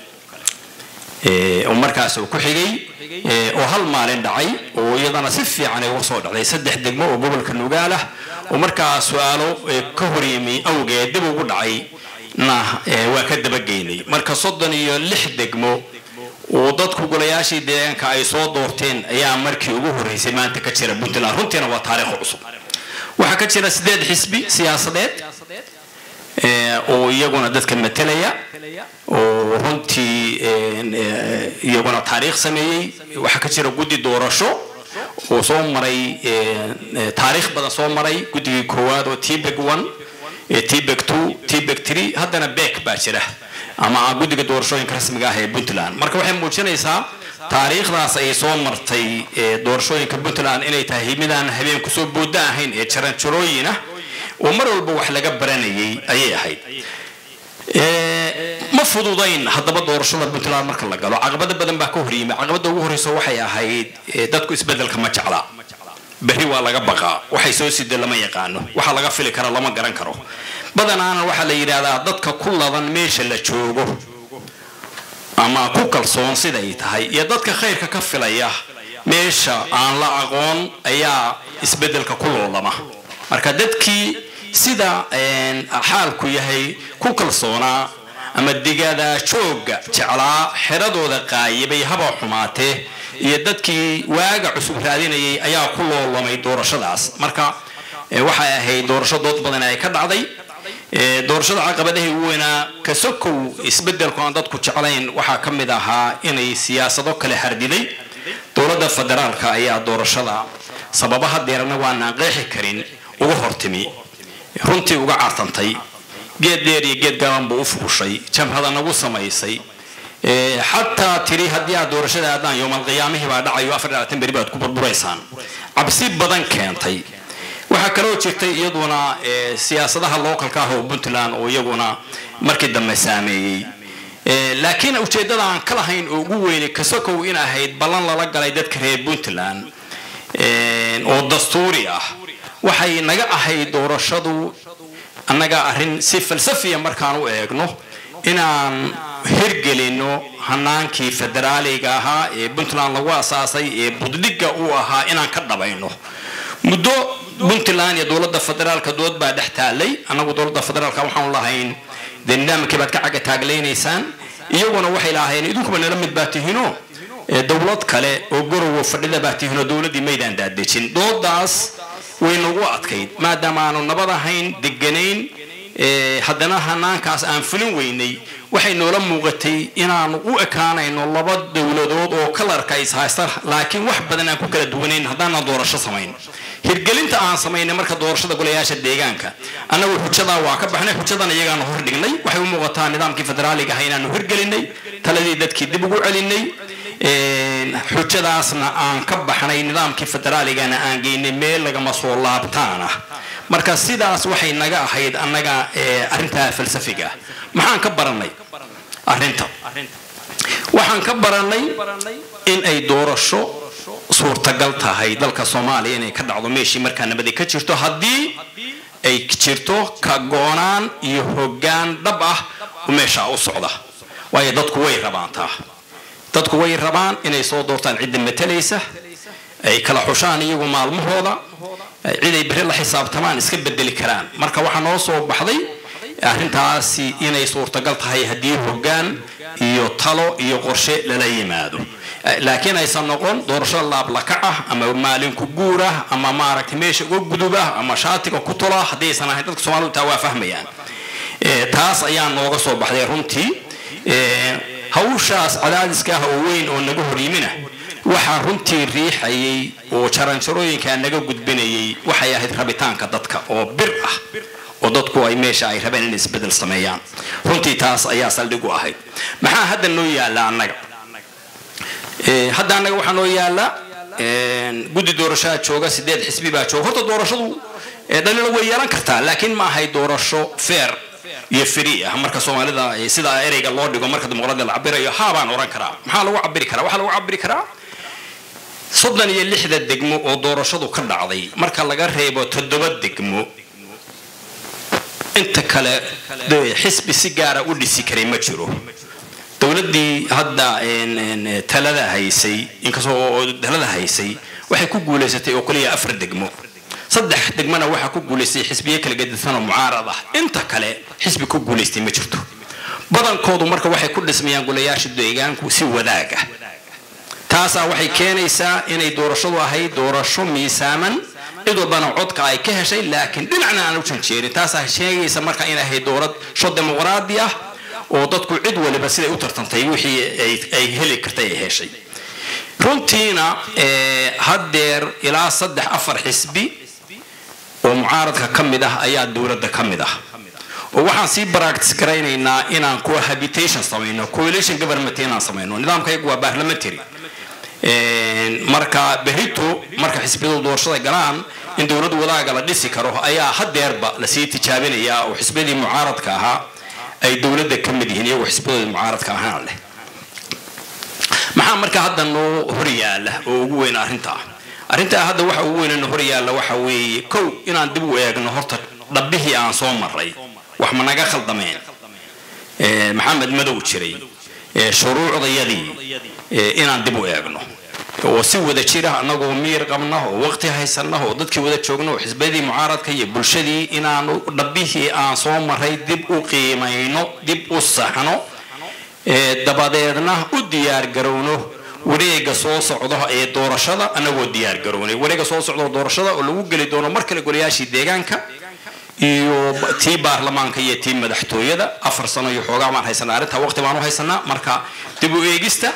Eh, oo markaas uu ku xigay eh, oo hal maalin dhacay oo iyadana si fiican ay uga soo dhacday saddex degmo oo gobolka nugaal ah oo markaa su-aalo eh, ka horyimi awgeed dib ugu dhacay na eh, waa ka dabageynay marka soddon iyo lix degmo oo dadku golayaashii deegaanka ay soo doorteen ayaa markii ugu horreysay maanta ka jira puntland runtiina waa taariikh cusub waxaa ka jira sideed xisbi siyaasadeed eh, oo iyaguna dadka matelaya oo runtii een, eh, iyaguna taariikh sameeyey waxaa ka jira guddi doorasho oo soo maray een, eh, taariikh badan soo maray guddigii koowaad oo tbeg one eh, tbeg two tbeg three haddana beek baa jira ama guddiga doorashooyinka rasmiga ah ee puntland marka waxay muujinaysaa taariikhdaas ay soo martay eh, doorashooyinka puntland inay tahay midaan habeen kusoo booda ahayn ee jaranjarooyin ah oo mar walba wax laga baranayay ayay ahayd Eh, ma fududayn haddaba doorashada puntland marka la galo caqabado badan baa ka horyimi caqabada ugu horeysa waxay ahayd eh, dadku isbedelka ma jecla berri waa laga baqaa waxay soo sida lama yaqaano waxa laga fili kara lama garan karo badanaana waxaa la yidhaahdaa dadka ku ladan meesha la joogo ama ku kalsoon siday tahay iyo dadka khayrka ka filaya meesha aan la aqoon ayaa isbedelka ku loolama marka dadkii sida een, xaalku yahay ku kalsoonaa ama digada jooga jeclaa xeradooda qaayibay haba xumaatee iyo dadkii waaga cusub raadinayay ayaa ku loolamay doorashadaas marka eh, waxay ahayd doorasho dood badan ay ka dhacday Eh, doorashada caqabadahay ugu weynaa ka sokow isbedelku aan dadku jeclayn waxaa ka mid ahaa inay siyaasado kale hardiday dowladda federaalka ayaa doorashada sababaha deerana waanaan qeexi karin uga hortimi runtii uga cartantay geed dheer iyo geed gaaban buu u fuushay jamhada nagu samaysay Eh, xataa tiri haddii aad doorashada aadaan yoomal qiyaamihii baa dhacayo afar iyo labaatan beri baad ku burburaysaan cabsi badan keentay waxaa kaloo jirtay iyaduna eh, siyaasadaha localka ah oo puntland oo iyaguna markii dambe saameeyey Eh, laakiin ujeeddada aan ka lahayn oo ugu weyni kasokow in ahayd ballan lala galay dadka reer puntland oo dastuuri ah waxay naga ahayd doorashadu annaga arrin si falsafiya markaan u eegno inaan hirgelino hanaankii federaaliga ahaa ee puntland lagu asaasay ee buddhigga uu ahaa inaan ka dhabayno muddo puntland iyo dowladda federaalka dood baa dhex taalay annagu dowladda federaalka waxaanu lahayn dee nidaamkii baad ka caga taaglaynaysaan iyaguna waxay lahaayeen idinkuba nala mid baa tihiino dowlad kale oo gorowo fadhida baa tihiinoo dowladdii maydaan daadejin doodaas way nagu adkayd maadaama aanu nabad ahayn deganayn haddana hanaankaas aan fulin weynay waxay noola muuqatay inaanu u ekaanayno laba dowladood oo kalarka is haysta laakiin wax badan aan ku kala duwanayn haddaanan doorasho samayn hirgelinta aan samaynay marka doorashada golayaasha deegaanka annagu xujadaa waa ka baxnay xujadan iyagaanu hordhignay waxay u muuqataa nidaamkii federaaliga aha inaanu hirgelinay taladii dadkii dib ugu celinay xujadaasna aan ka baxnay nidaamkii federaaligana aan geynay meel lagama soo laabtaana marka sidaas waxay naga ahayd annaga arrintaa falsafiga ah maxaan ka baranay arrinta waxaan ka baranay in ay doorasho suurtagal tahay dalka soomaaliya inay ka dhacdo meeshii markaa nabadi ka jirto haddii ay jirto ka goonaan iyo hoggaan dhab ah meeshaa u socda waayo dadku way rabaantaa dadku way rabaan inay soo doortaan cidda matalaysa ay kala xushaan iyagu maalmahooda ciday beri la xisaabtamaan iska bedeli karaan marka waxaa noo soo baxday arrintaasi inay suurtagal tahay haddii hoggaan iyo talo iyo qorshe lala yimaado laakiin aysan noqon doorasho laablakac ah ama maalinku guur ah ama maaragtay meesha uga gudub ah ama shaatiga ku tula haddii aysan ahayn dadka soomaalidu taa waa fahmayaan taas ayaa nooga soo baxday runtii hawshaas cadaadiska ah oo weyn oo naga hor yimina waxaa runtii riixayay oo jaranjarooyinkaa naga gudbinayay waxay ahayd rabitaanka dadka oo bir ah oo dadku ay meesha ay rabeen inay isbedel sameeyaan runtii taas ayaa saldhig u ahayd maxaa hadda noo yaalla annaga hadda annaga waxaa noo yaalla guddi doorashaa jooga sideed xisbi baa jooga horta doorashadu dhalina way yeelan kartaa laakiin ma ahay doorasho fair iyo free ah marka soomaalida sida ereyga loo dhigo marka dimuqraadiya la cabirayo haabaan oran karaa maxaa lagu cabiri karaa waxaa lagu cabiri karaa soddon iyo lixda degmo oo doorashadu ka dhacday marka laga reebo toddoba degmo inta kale xisbi si gaara u dhisi karay ma jiro dowladdii hadda talada haysay inkastoo talada haysay waxay ku guulaysatay oo kaliya afar degmo saddex degmana waxaa ku guulaystay xisbiye kala gedisan oo mucaarad ah inta kale xisbi ku guulaystay ma jirto badankoodu marka waxay ku dhismayaan golayaasha deegaanku si wadaag ah taasaa waxay keenaysaa inay doorashadu ahayd doorasho miisaaman cid walbana codka ay ka heshay laakiin dhinacna aan u janjeerin taasaa sheegaysa marka inay ahayd doorasho dimuqraadi ah oo dadku cid waliba siday u tartantay wixii ay heli kartay ay heshay runtiina haddeer ilaa saddex afar xisbi oo mucaaradka ka mid ah ayaa dowladda ka mid ah oo waxaan sii baractis garaynaynaa inaan cohabitation samayno coalition government inaan samayno nidaamkaygu waa parliamentary marka berito marka xisbiyadu doorashada galaan in dowlad wadaaga la dhisi karo ayaa hadeerba lasii tijaabinayaa oo xisbiyadii mucaaradka ahaa ay dowladda ka mid yihiin iyagoo xisbiyadooda mucaaradka ahaan leh maxaa marka hadda noo hor yaala oo ugu weyn arrintaa arrintaa hadda waxa ugu weyn noo hor yaalla waxa weeye kow inaan dib u eegno horta dhabbihii aan soo maray wax ma naga khaldameen maxamed madow jiray shuruucdayadii inaan dib u eegno oo si wada jira annagoo miyir qabna oo waqti haysana oo dadkii wada joogna oo xisbiyadii mucaaradka iyo bulshadii inaanu dhabbihii aan soo maray dib u qiimayno dib u saxno dabadeedna u diyaar garowno wareega soo socda ee doorashada annagoo diyaar garownay wareega soo socda doorashada oo lagu geli doono mar kale golayaashii deegaanka iyo tii baarlamaanka iyo tii madaxtooyada afar sano iyo xoogaa baan haysanaa arrintaa waqti baan u haysanaa marka dib u eegista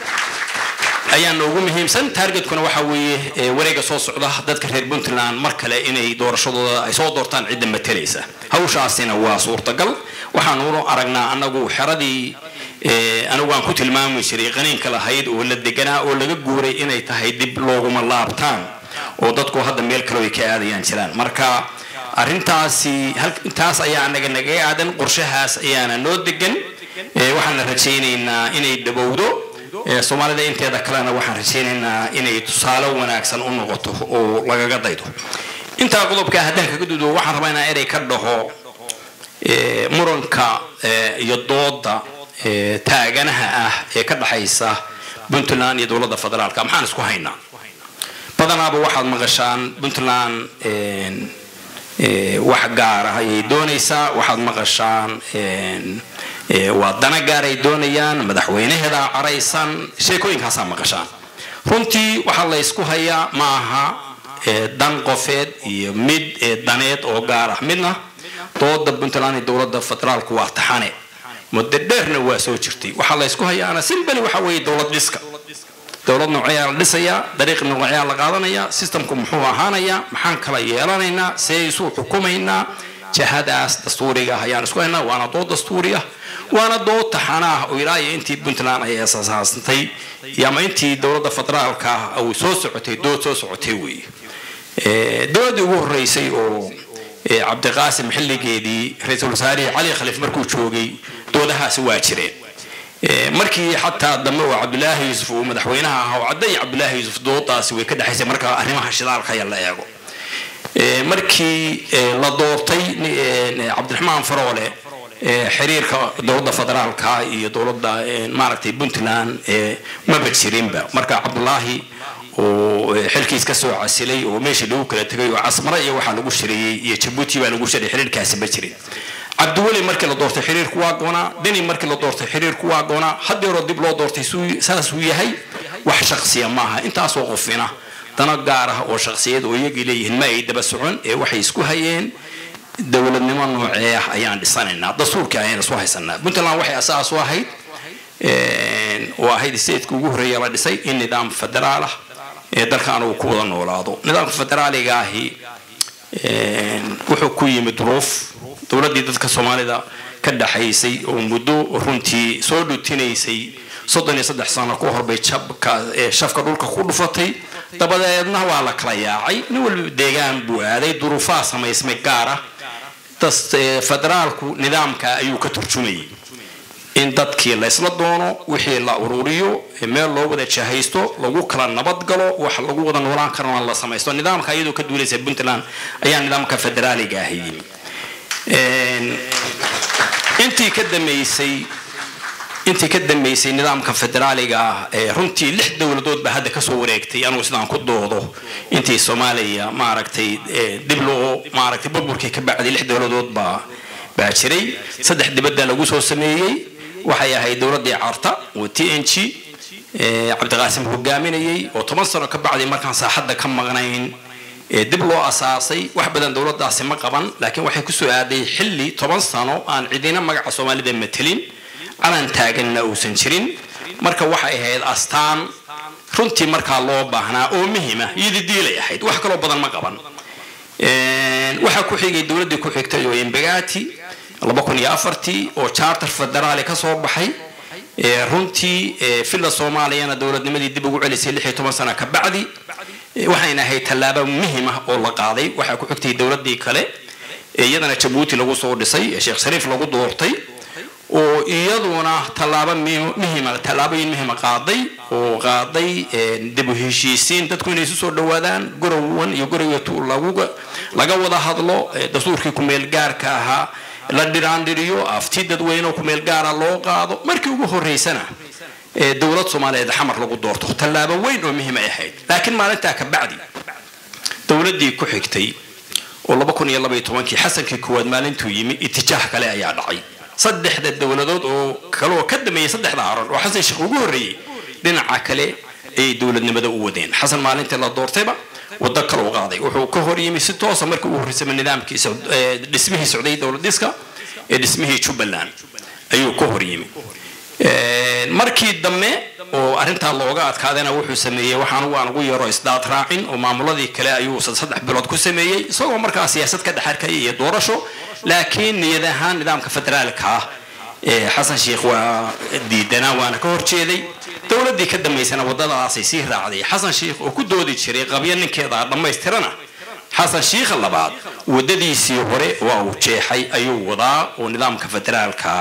ayaa noogu muhiimsan taargetkuna waxa weeye wareega soo socda dadka reer puntland mar kale inay doorashadooda ay soo doortaan cidda matalaysa hawshaasina waa suurtagal waxaanu aragnaa annagu xeradii anigu aan ku tilmaami jiray qaniinka lahayd oo la deganaa oo laga guuray inay tahay dib looguma laabtaan oo dadku hadda meel kale ay ka aadayaan jiraan marka arrintaasi taas ayaa anaga naga aadan qorshahaas ayaana noo degan waxaana rajaynaynaa inay dhowowdo ee soomaalida inteeda kalena waxaan rajaynaynaa inay tusaale wanaagsan u noqoto oo lagaga daydo intaa qodobka haddaan kaga dudo waxaan rabaa inaan erey ka dhaho ee, muranka ee, iyo dooda ee, taaganaha ah ee ka dhaxaysa puntland iyo dowladda federaalka maxaan isku haynaa badanaaba waxaad maqashaan puntland een, ee, wax gaar ah ayay doonaysaa waxaad maqashaan een, ee, waa dana gaar ay doonayaan madaxweynaheeda caraysan sheekooyinkaasaa maqashaan runtii waxaa la ysku hayaa ma aha ee, dan qofeed iyo mid ee, daneed oo gaar ah midna dooda puntland iyo dowladda federaalku waa taxane muddo dheerna waa soo jirtay waxaa la ysku hayaana simbali waxa weeye dowlad dhiska dowlad nooceyaa la dhisayaa dariiq nooceyaa la qaadanayaa systemku muxuu ahaanayaa maxaan kala yeelanaynaa see isu xukumaynaa jahadaas dastuuriga ah ayaan isku haynaa waana dood dastuuri ah waana dood taxana ah oo ilaa iyo intii puntland ay asaasantay iyo ama intii dowladda federaalka ah uu soo socotay dood soo socotay weeye Ee, dowladdii ugu horeysay oo ee, cabdiqaasim xilligeedii ra-iisul wasaarihii cali khaliif markuu joogay doodahaasi waa jireen Ee, markii xataa dambe oo cabdulaahi yuusuf uu madaxweynaha ahaa oo cadday cabdulaahi yuusuf doodaasi way ka dhexaysay marka arrimaha shidaalka ayaa la eego Ee, markii ee, la doortay ni- ee, cabdiraxmaan faroole ee, xiriirka dowladda federaalka iyo dowladda ee, maaragtay puntland ee, maba jirinba marka cabdulaahi oo ee, xilkiis ka soo casilay oo meeshii lagu kala tegay oo casmare iyo waxaa lagu shiriyey iyo jabuuti baa lagu shiray xiriirkaasi ma jirin cabdiweli markii la doortay xiriirku waa goonaa deni markii la doortay xiriirku waa goonaa haddeeroo dib loo doortay suu- saasuu yahay wax shaqsiya maaha intaasoo qofina dana gaar ah oo shaqsiyad oo iyagii leeyihiin ma ay daba socon ee waxay isku hayeen dowladnimo noocee ah ayaan dhisanaynaa dastuurkii ayaan isku haysanaa puntland waxay asaas u ahayd een, oo ahayd stateska ugu horreeya la dhisay in nidaam federaal ah ee dalkan uu ku wada noolaado nidaamka federaaliga ahi een, wuxuu ku yimid duruuf dowladdii dadka soomaalida ka dhaxaysay oo muddo runtii soo dhutinaysay soddon iyo saddex sano ka hor bay jabka ee shafka dhulka ku dhufatay dabadeedna waa la kala yaacay nin walba deegaan buu aaday duruufaha samaysmay gaar ah das ee, federaalku nidaamka ayuu ka turjumayay in dadkii la isla doono wixii la ururiyo ee meel loo wada jahaysto lagu kala nabadgalo wax lagu wada noolaan karana la samaysto nidaamka iyadoo ka duulaysa puntland ayaa nidaamka federaaliga ahi yimi Een, intii ka dambeysay intii ka dambeysay nidaamka federaaliga ah ee runtii lix dowladood baa hadda kasoo wareegtay anugu sidaan ku doodo intii soomaaliya maaragtay ee, dib loo maaragtay burburkii ka bacday lix dowladood baa baa jiray saddex dibadda lagu soo sameeyey waxay ahayd dowladdii carta oo t n g ee, cabdiqaasim hogaaminayay oo toban sano ka bacday markaan saaxadda ka maqnayn ee dib loo asaasay wax badan dowladdaasi ma qaban laakiin waxay kusoo aaday xilli toban sano aan cidina magaca soomaalida matelin calan taaganna uusan jirin marka waxay ahayd astaan runtii markaa loo baahnaa oo muhima iyadii diilay ahayd wax kaloo badan ma qaban Een, waxaa ku xigay dowladdii ku xigtay oo imbagati laba kun iyo afartii oo charter federaali ka soo baxay ee, runtii ee, villa soomaaliyana dowladnimadii dib ugu celisay lix iyo toban sano ka bacdi Ee, waxayna ahayd tallaabo muhim ah oo la qaaday waxaa ku xigtay dowladdii kale ee iyadana jabuuti lagu soo dhisay ee sheekh shariif lagu doortay oo iyaduna tallaabo mi- muhima tallaabooyin muhima qaaday oo qaaday ee, dib u heshiisiin dadku inay isu soo dhowaadaan gorowan iyo gorowatu laguga laga wada hadlo ee, dastuurkii kumeel gaarka ahaa la dhiraandhiriyo afti dadweyne oo kumeel gaara loo qaado markii ugu horeysana ee, dowlad soomaaliyeed xamar lagu doorto tallaabo weyn oo muhiim ay ahayd laakiin maalintaa ka bacdi dowladdii ku xigtay oo laba kun iyo labaiyo tobankii xasankii koowaad maalintuu yimi itijaah kale ayaa dhacay saddexda dowladood oo kaleoo ka dameeyay saddexda haron oo xasan sheekh ugu horreeyey dhinaca kale ayay dowladnimada u wadeen xasan maalintii la doortayba waddo kale u qaaday wuxuu ka hor yimi si toosa markii ugu horreysay nidaamkii Saud- ee, dhismihii socday dowlad dhiska ee dhismihii jubbaland ayuu ka hor yimi Een, markii dambe oo arrintaa looga adkaadana wuxuu sameeyey waxaan ugu aan ugu yaro isdaad raacin oo maamuladii kale ayuu sad- saddex bilood ku sameeyey isagoo markaa siyaasad ka dhexarkaya iyo doorasho laakiin niyad ahaan nidaamka federaalka ah ee xasan sheikh waa diidanaa waana ka horjeeday dowladdii ka dambaysana waddadaasay sii raacday xasan sheikh oo ku doodi jiray qabyo ninkeeda dhammaystirana xasan shiikha labaad waddadiisii hore waa uu jeexay ayuu wadaa oo nidaamka federaalka ah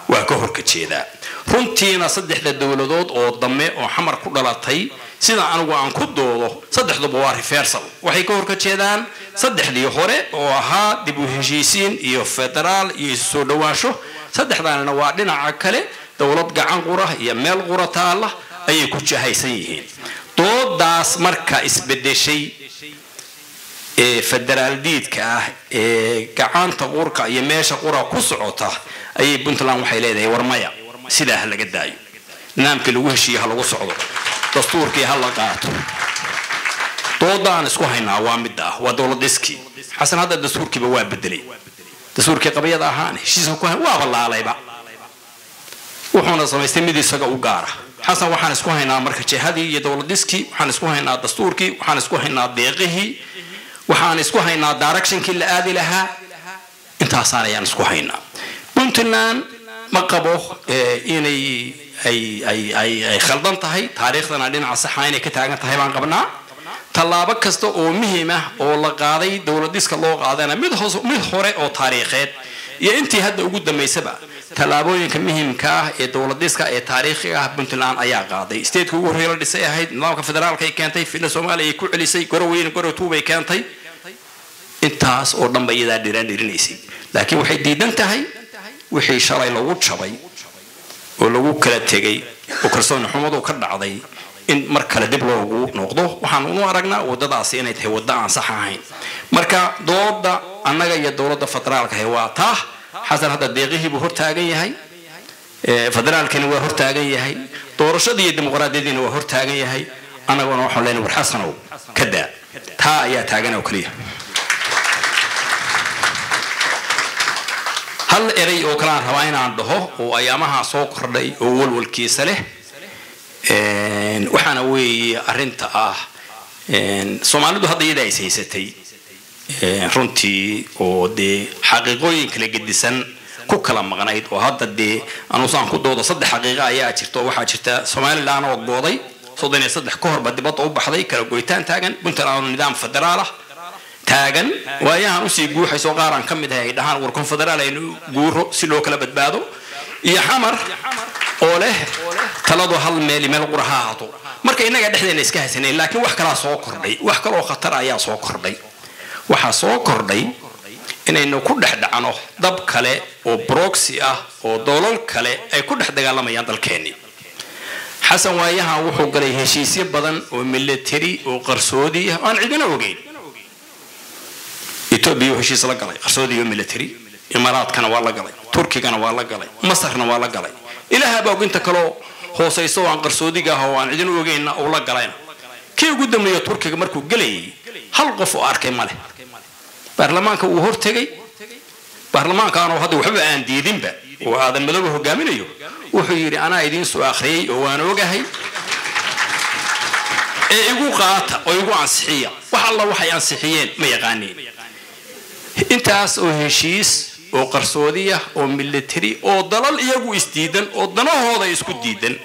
waa ka horka jeedaa runtiina saddexda dowladood oo dame oo xamar ku dhalatay sida anigu aan ku doodo saddexduba waa reversal waxay ka horka jeedaan saddexdii hore oo ahaa dib u heshiisiin iyo federaal iyo isu soo dhowaansho saddexdaanina waa dhinaca kale dowlad gacan qura iyo meel qura taalla ayay ku jahaysan yihiin doodaas marka isbedeshay ee federaal diidka ah ee gacanta qurka iyo meesha qura ku socota ayay puntland waxay leedahay war maya sidaa ha laga daayo nidaamkii lagu heshiiye ha lagu socdo dastuurkii ha la qaato doodaan isku haynaa waa midda ah waa dowlad dhiskii xasan hadda dastuurkiiba waa bedelay dastuurkii qabyada ahaan heshiiska ku waaba laalayba wuxuuna samaystay mid isaga u gaara xasan waxaan isku haynaa marka jihadii iyo dowlad dhiskii waxaan isku haynaa dastuurkii waxaan isku haynaa deeqihii waxaan isku haynaa directionkii la aadi lahaa intaasaan ayaan isku haynaa puntland ma qabo inay ay khaldan tahay taariikhdana dhinaca saxa inay ka taagan tahay baan qabnaa tallaabo kasta oo muhiim ah oo la qaaday dowladiska loo qaadana mid hore oo taariikheed iyo intii hadda ugu dambaysaba tallaabooyinka muhiimka ah ee dowladiska ee taariikhiga ah puntland ayaa qaaday statetka ugu horreeya la dhisay ahayd nidaamka federaalka ay keentay filla soomaaliya ay ku celisay goroweyne gorowtuubay keentay intaas oo dhanba iyadaa dhiraan dhirinaysay laakiin waxay diidan tahay wixii shalay lagu jabay oo lagu kala tegay oo kalsooni xumadu ka dhacday in mar kale dib loogu noqdo waxaan unu aragnaa wadadaasi inay tahay wadda aan sax ahayn marka dooda annaga iyo dowladda federaalka ahi waa taa xasan hadda deeqihiibuu hortaagan yahay federaalkani waa hortaagan yahay doorashadii iyo dimuqraadiyadiina waa hortaagan yahay annaguna waxaan leenahay war xasanow ka daa taa ayaa taagan oo keliya hal eray oo kale aan rabaa inaan dhaho oo ayaamaha soo kordhay oo walwalkiisa leh waxaana weeye arinta ah soomaalidu hadda iyada is haysatay runtii oo dee xaqiiqooyin kala gedisan ku kala maqnayd oo hadda dee anusaan ku doodo saddex xaqiiqa ayaa jirta oo waxaa jirta somalilan oo gooday soddon iyo saddex ka horba dibadda u baxday kala goytaan taagan puntland oo nidaam federaal ah taagan waayahan usii guuxayso qaaraan ka mid ahay ay dhahaan war konfederaal aynu guuro si loo kala badbaado iyo xamar oo leh taladu hal meel meel qura ha ahaato marka innaga dhexdeena iska haysanayn laakiin wax kalaa soo kordhay wax kaloo khatar ayaa soo kordhay waxaa soo kordhay inaynu ku dhex dhacno dab kale oo broxy ah oo doolal kale ay ku dhex dagaalamayaan dalkeennii xasan waayahan wuxuu galay heshiisyo badan oo military oo qarsoodi ah aan cidina ogeyn etoobiya heshiis la galay qarsoodi iyo military imaaraadkana waa la galay turkigana waa la galay masarna waa la galay ilaahaaba oginta kaloo hoosayso oo aan qarsoodiga ah oo aan cidin ogeynna uu la galayna kii ugu dambeeya turkiga markuu gelayay hal qof oo arkay ma leh baarlamaanka wuu hortegay baarlamaankaanoo hadda waxba aan diidinba oo aadan madooba hogaaminayo wuxuu yidhi anaa idiin soo akhriyey oo waan ogahay ee igu qaata oo igu ansixiya wax alla waxay ansixiyeen ma yaqaaniin intaas oo heshiis oo qarsoodiya oo military oo dalal iyagu isdiidan oo danahooda isku diidan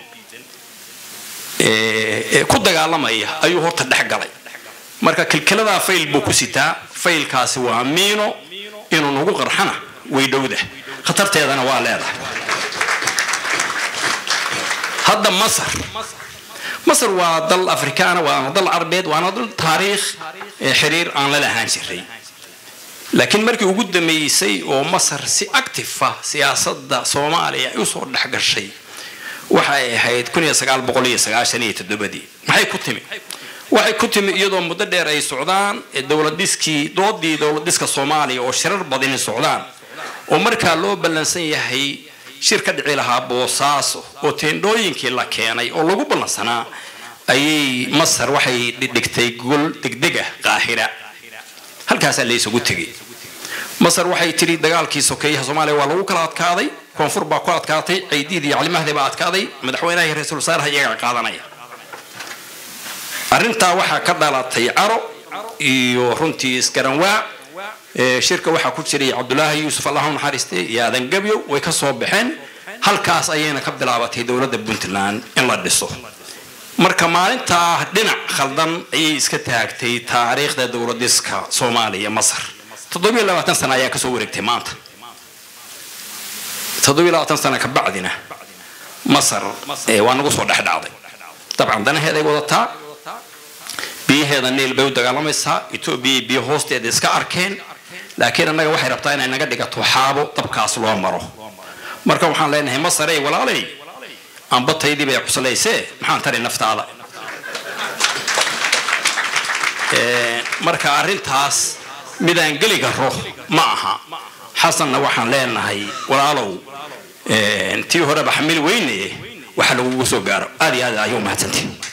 ku dagaalamaya ayuu horta dhex galay marka kilkiladaa fayl buu ku sitaa faylkaasi waa miino inuu nagu qarxana way dhowda khatarteedana waa leedahay hadda masar masar waa dal afrikaana waana dal carbeed waana dal taariikh xiriir aan la lahaan jiray laakiin markii ugu dambeysay oo masar si active ah siyaasadda soomaaliya ay usoo dhex gashay waxay ahayd maxay ku timi waxay ku timi iyadoo muddo dheer ay socdaan dowladiskii doodii dowladiska soomaaliya oo shirar badani socdaan oo markaa loo ballansan yahay shir ka dhici lahaa boosaaso oo teendhooyinkii la keenay oo lagu ballansanaa ayay masar waxay dhigtay gol degdega qaahira halkaasaa la isugu tegay masar waxay tidhi dagaalkii sokeeyaha soomaaliya waa lagu kala adkaaday koonfur baa ku adkaatay caydiid iyo calimahdi baa adkaaday madaxweynaha iyo ra-iisul wasaaraha iyagaa qaadanaya arrintaa waxaa ka dhalatay caro iyo runtii isgaranwaa shirka waxaa ku jiray cabdulaahi yuusuf allahu naxariiste iyo aadan gabyo way ka soo baxeen halkaas ayayna ka bilaabatay dowladda puntland in la dhiso marka maalintaa dhinac khaldan ayay iska taagtay taariikhda dowladiska soomaaliya masar toddobiyo labaatan sana ayaa kasoo wareegtay maanta toddobiyo labaatan sano ka bacdina masar ee waa nagu soo dhex dhacday dabcan danaheeday wadataa biyaheeda niil bay u dagaalamaysaa etoobiya biyo hoosteeda iska arkeen laakiin annaga waxay rabtaa inay naga dhigato xaabo dabkaas loo maro marka waxaan leenahay masarey walaalay amba taydii bay cuslaysee maxaan tari naftaada Ee, marka arrintaas midaan geli karo ma aha xasanna waxaan leenahay walaalow ee, tii horeba xamil weynaye waxa lagugu soo gaaro aad iyo aad ayuu mahadsantihin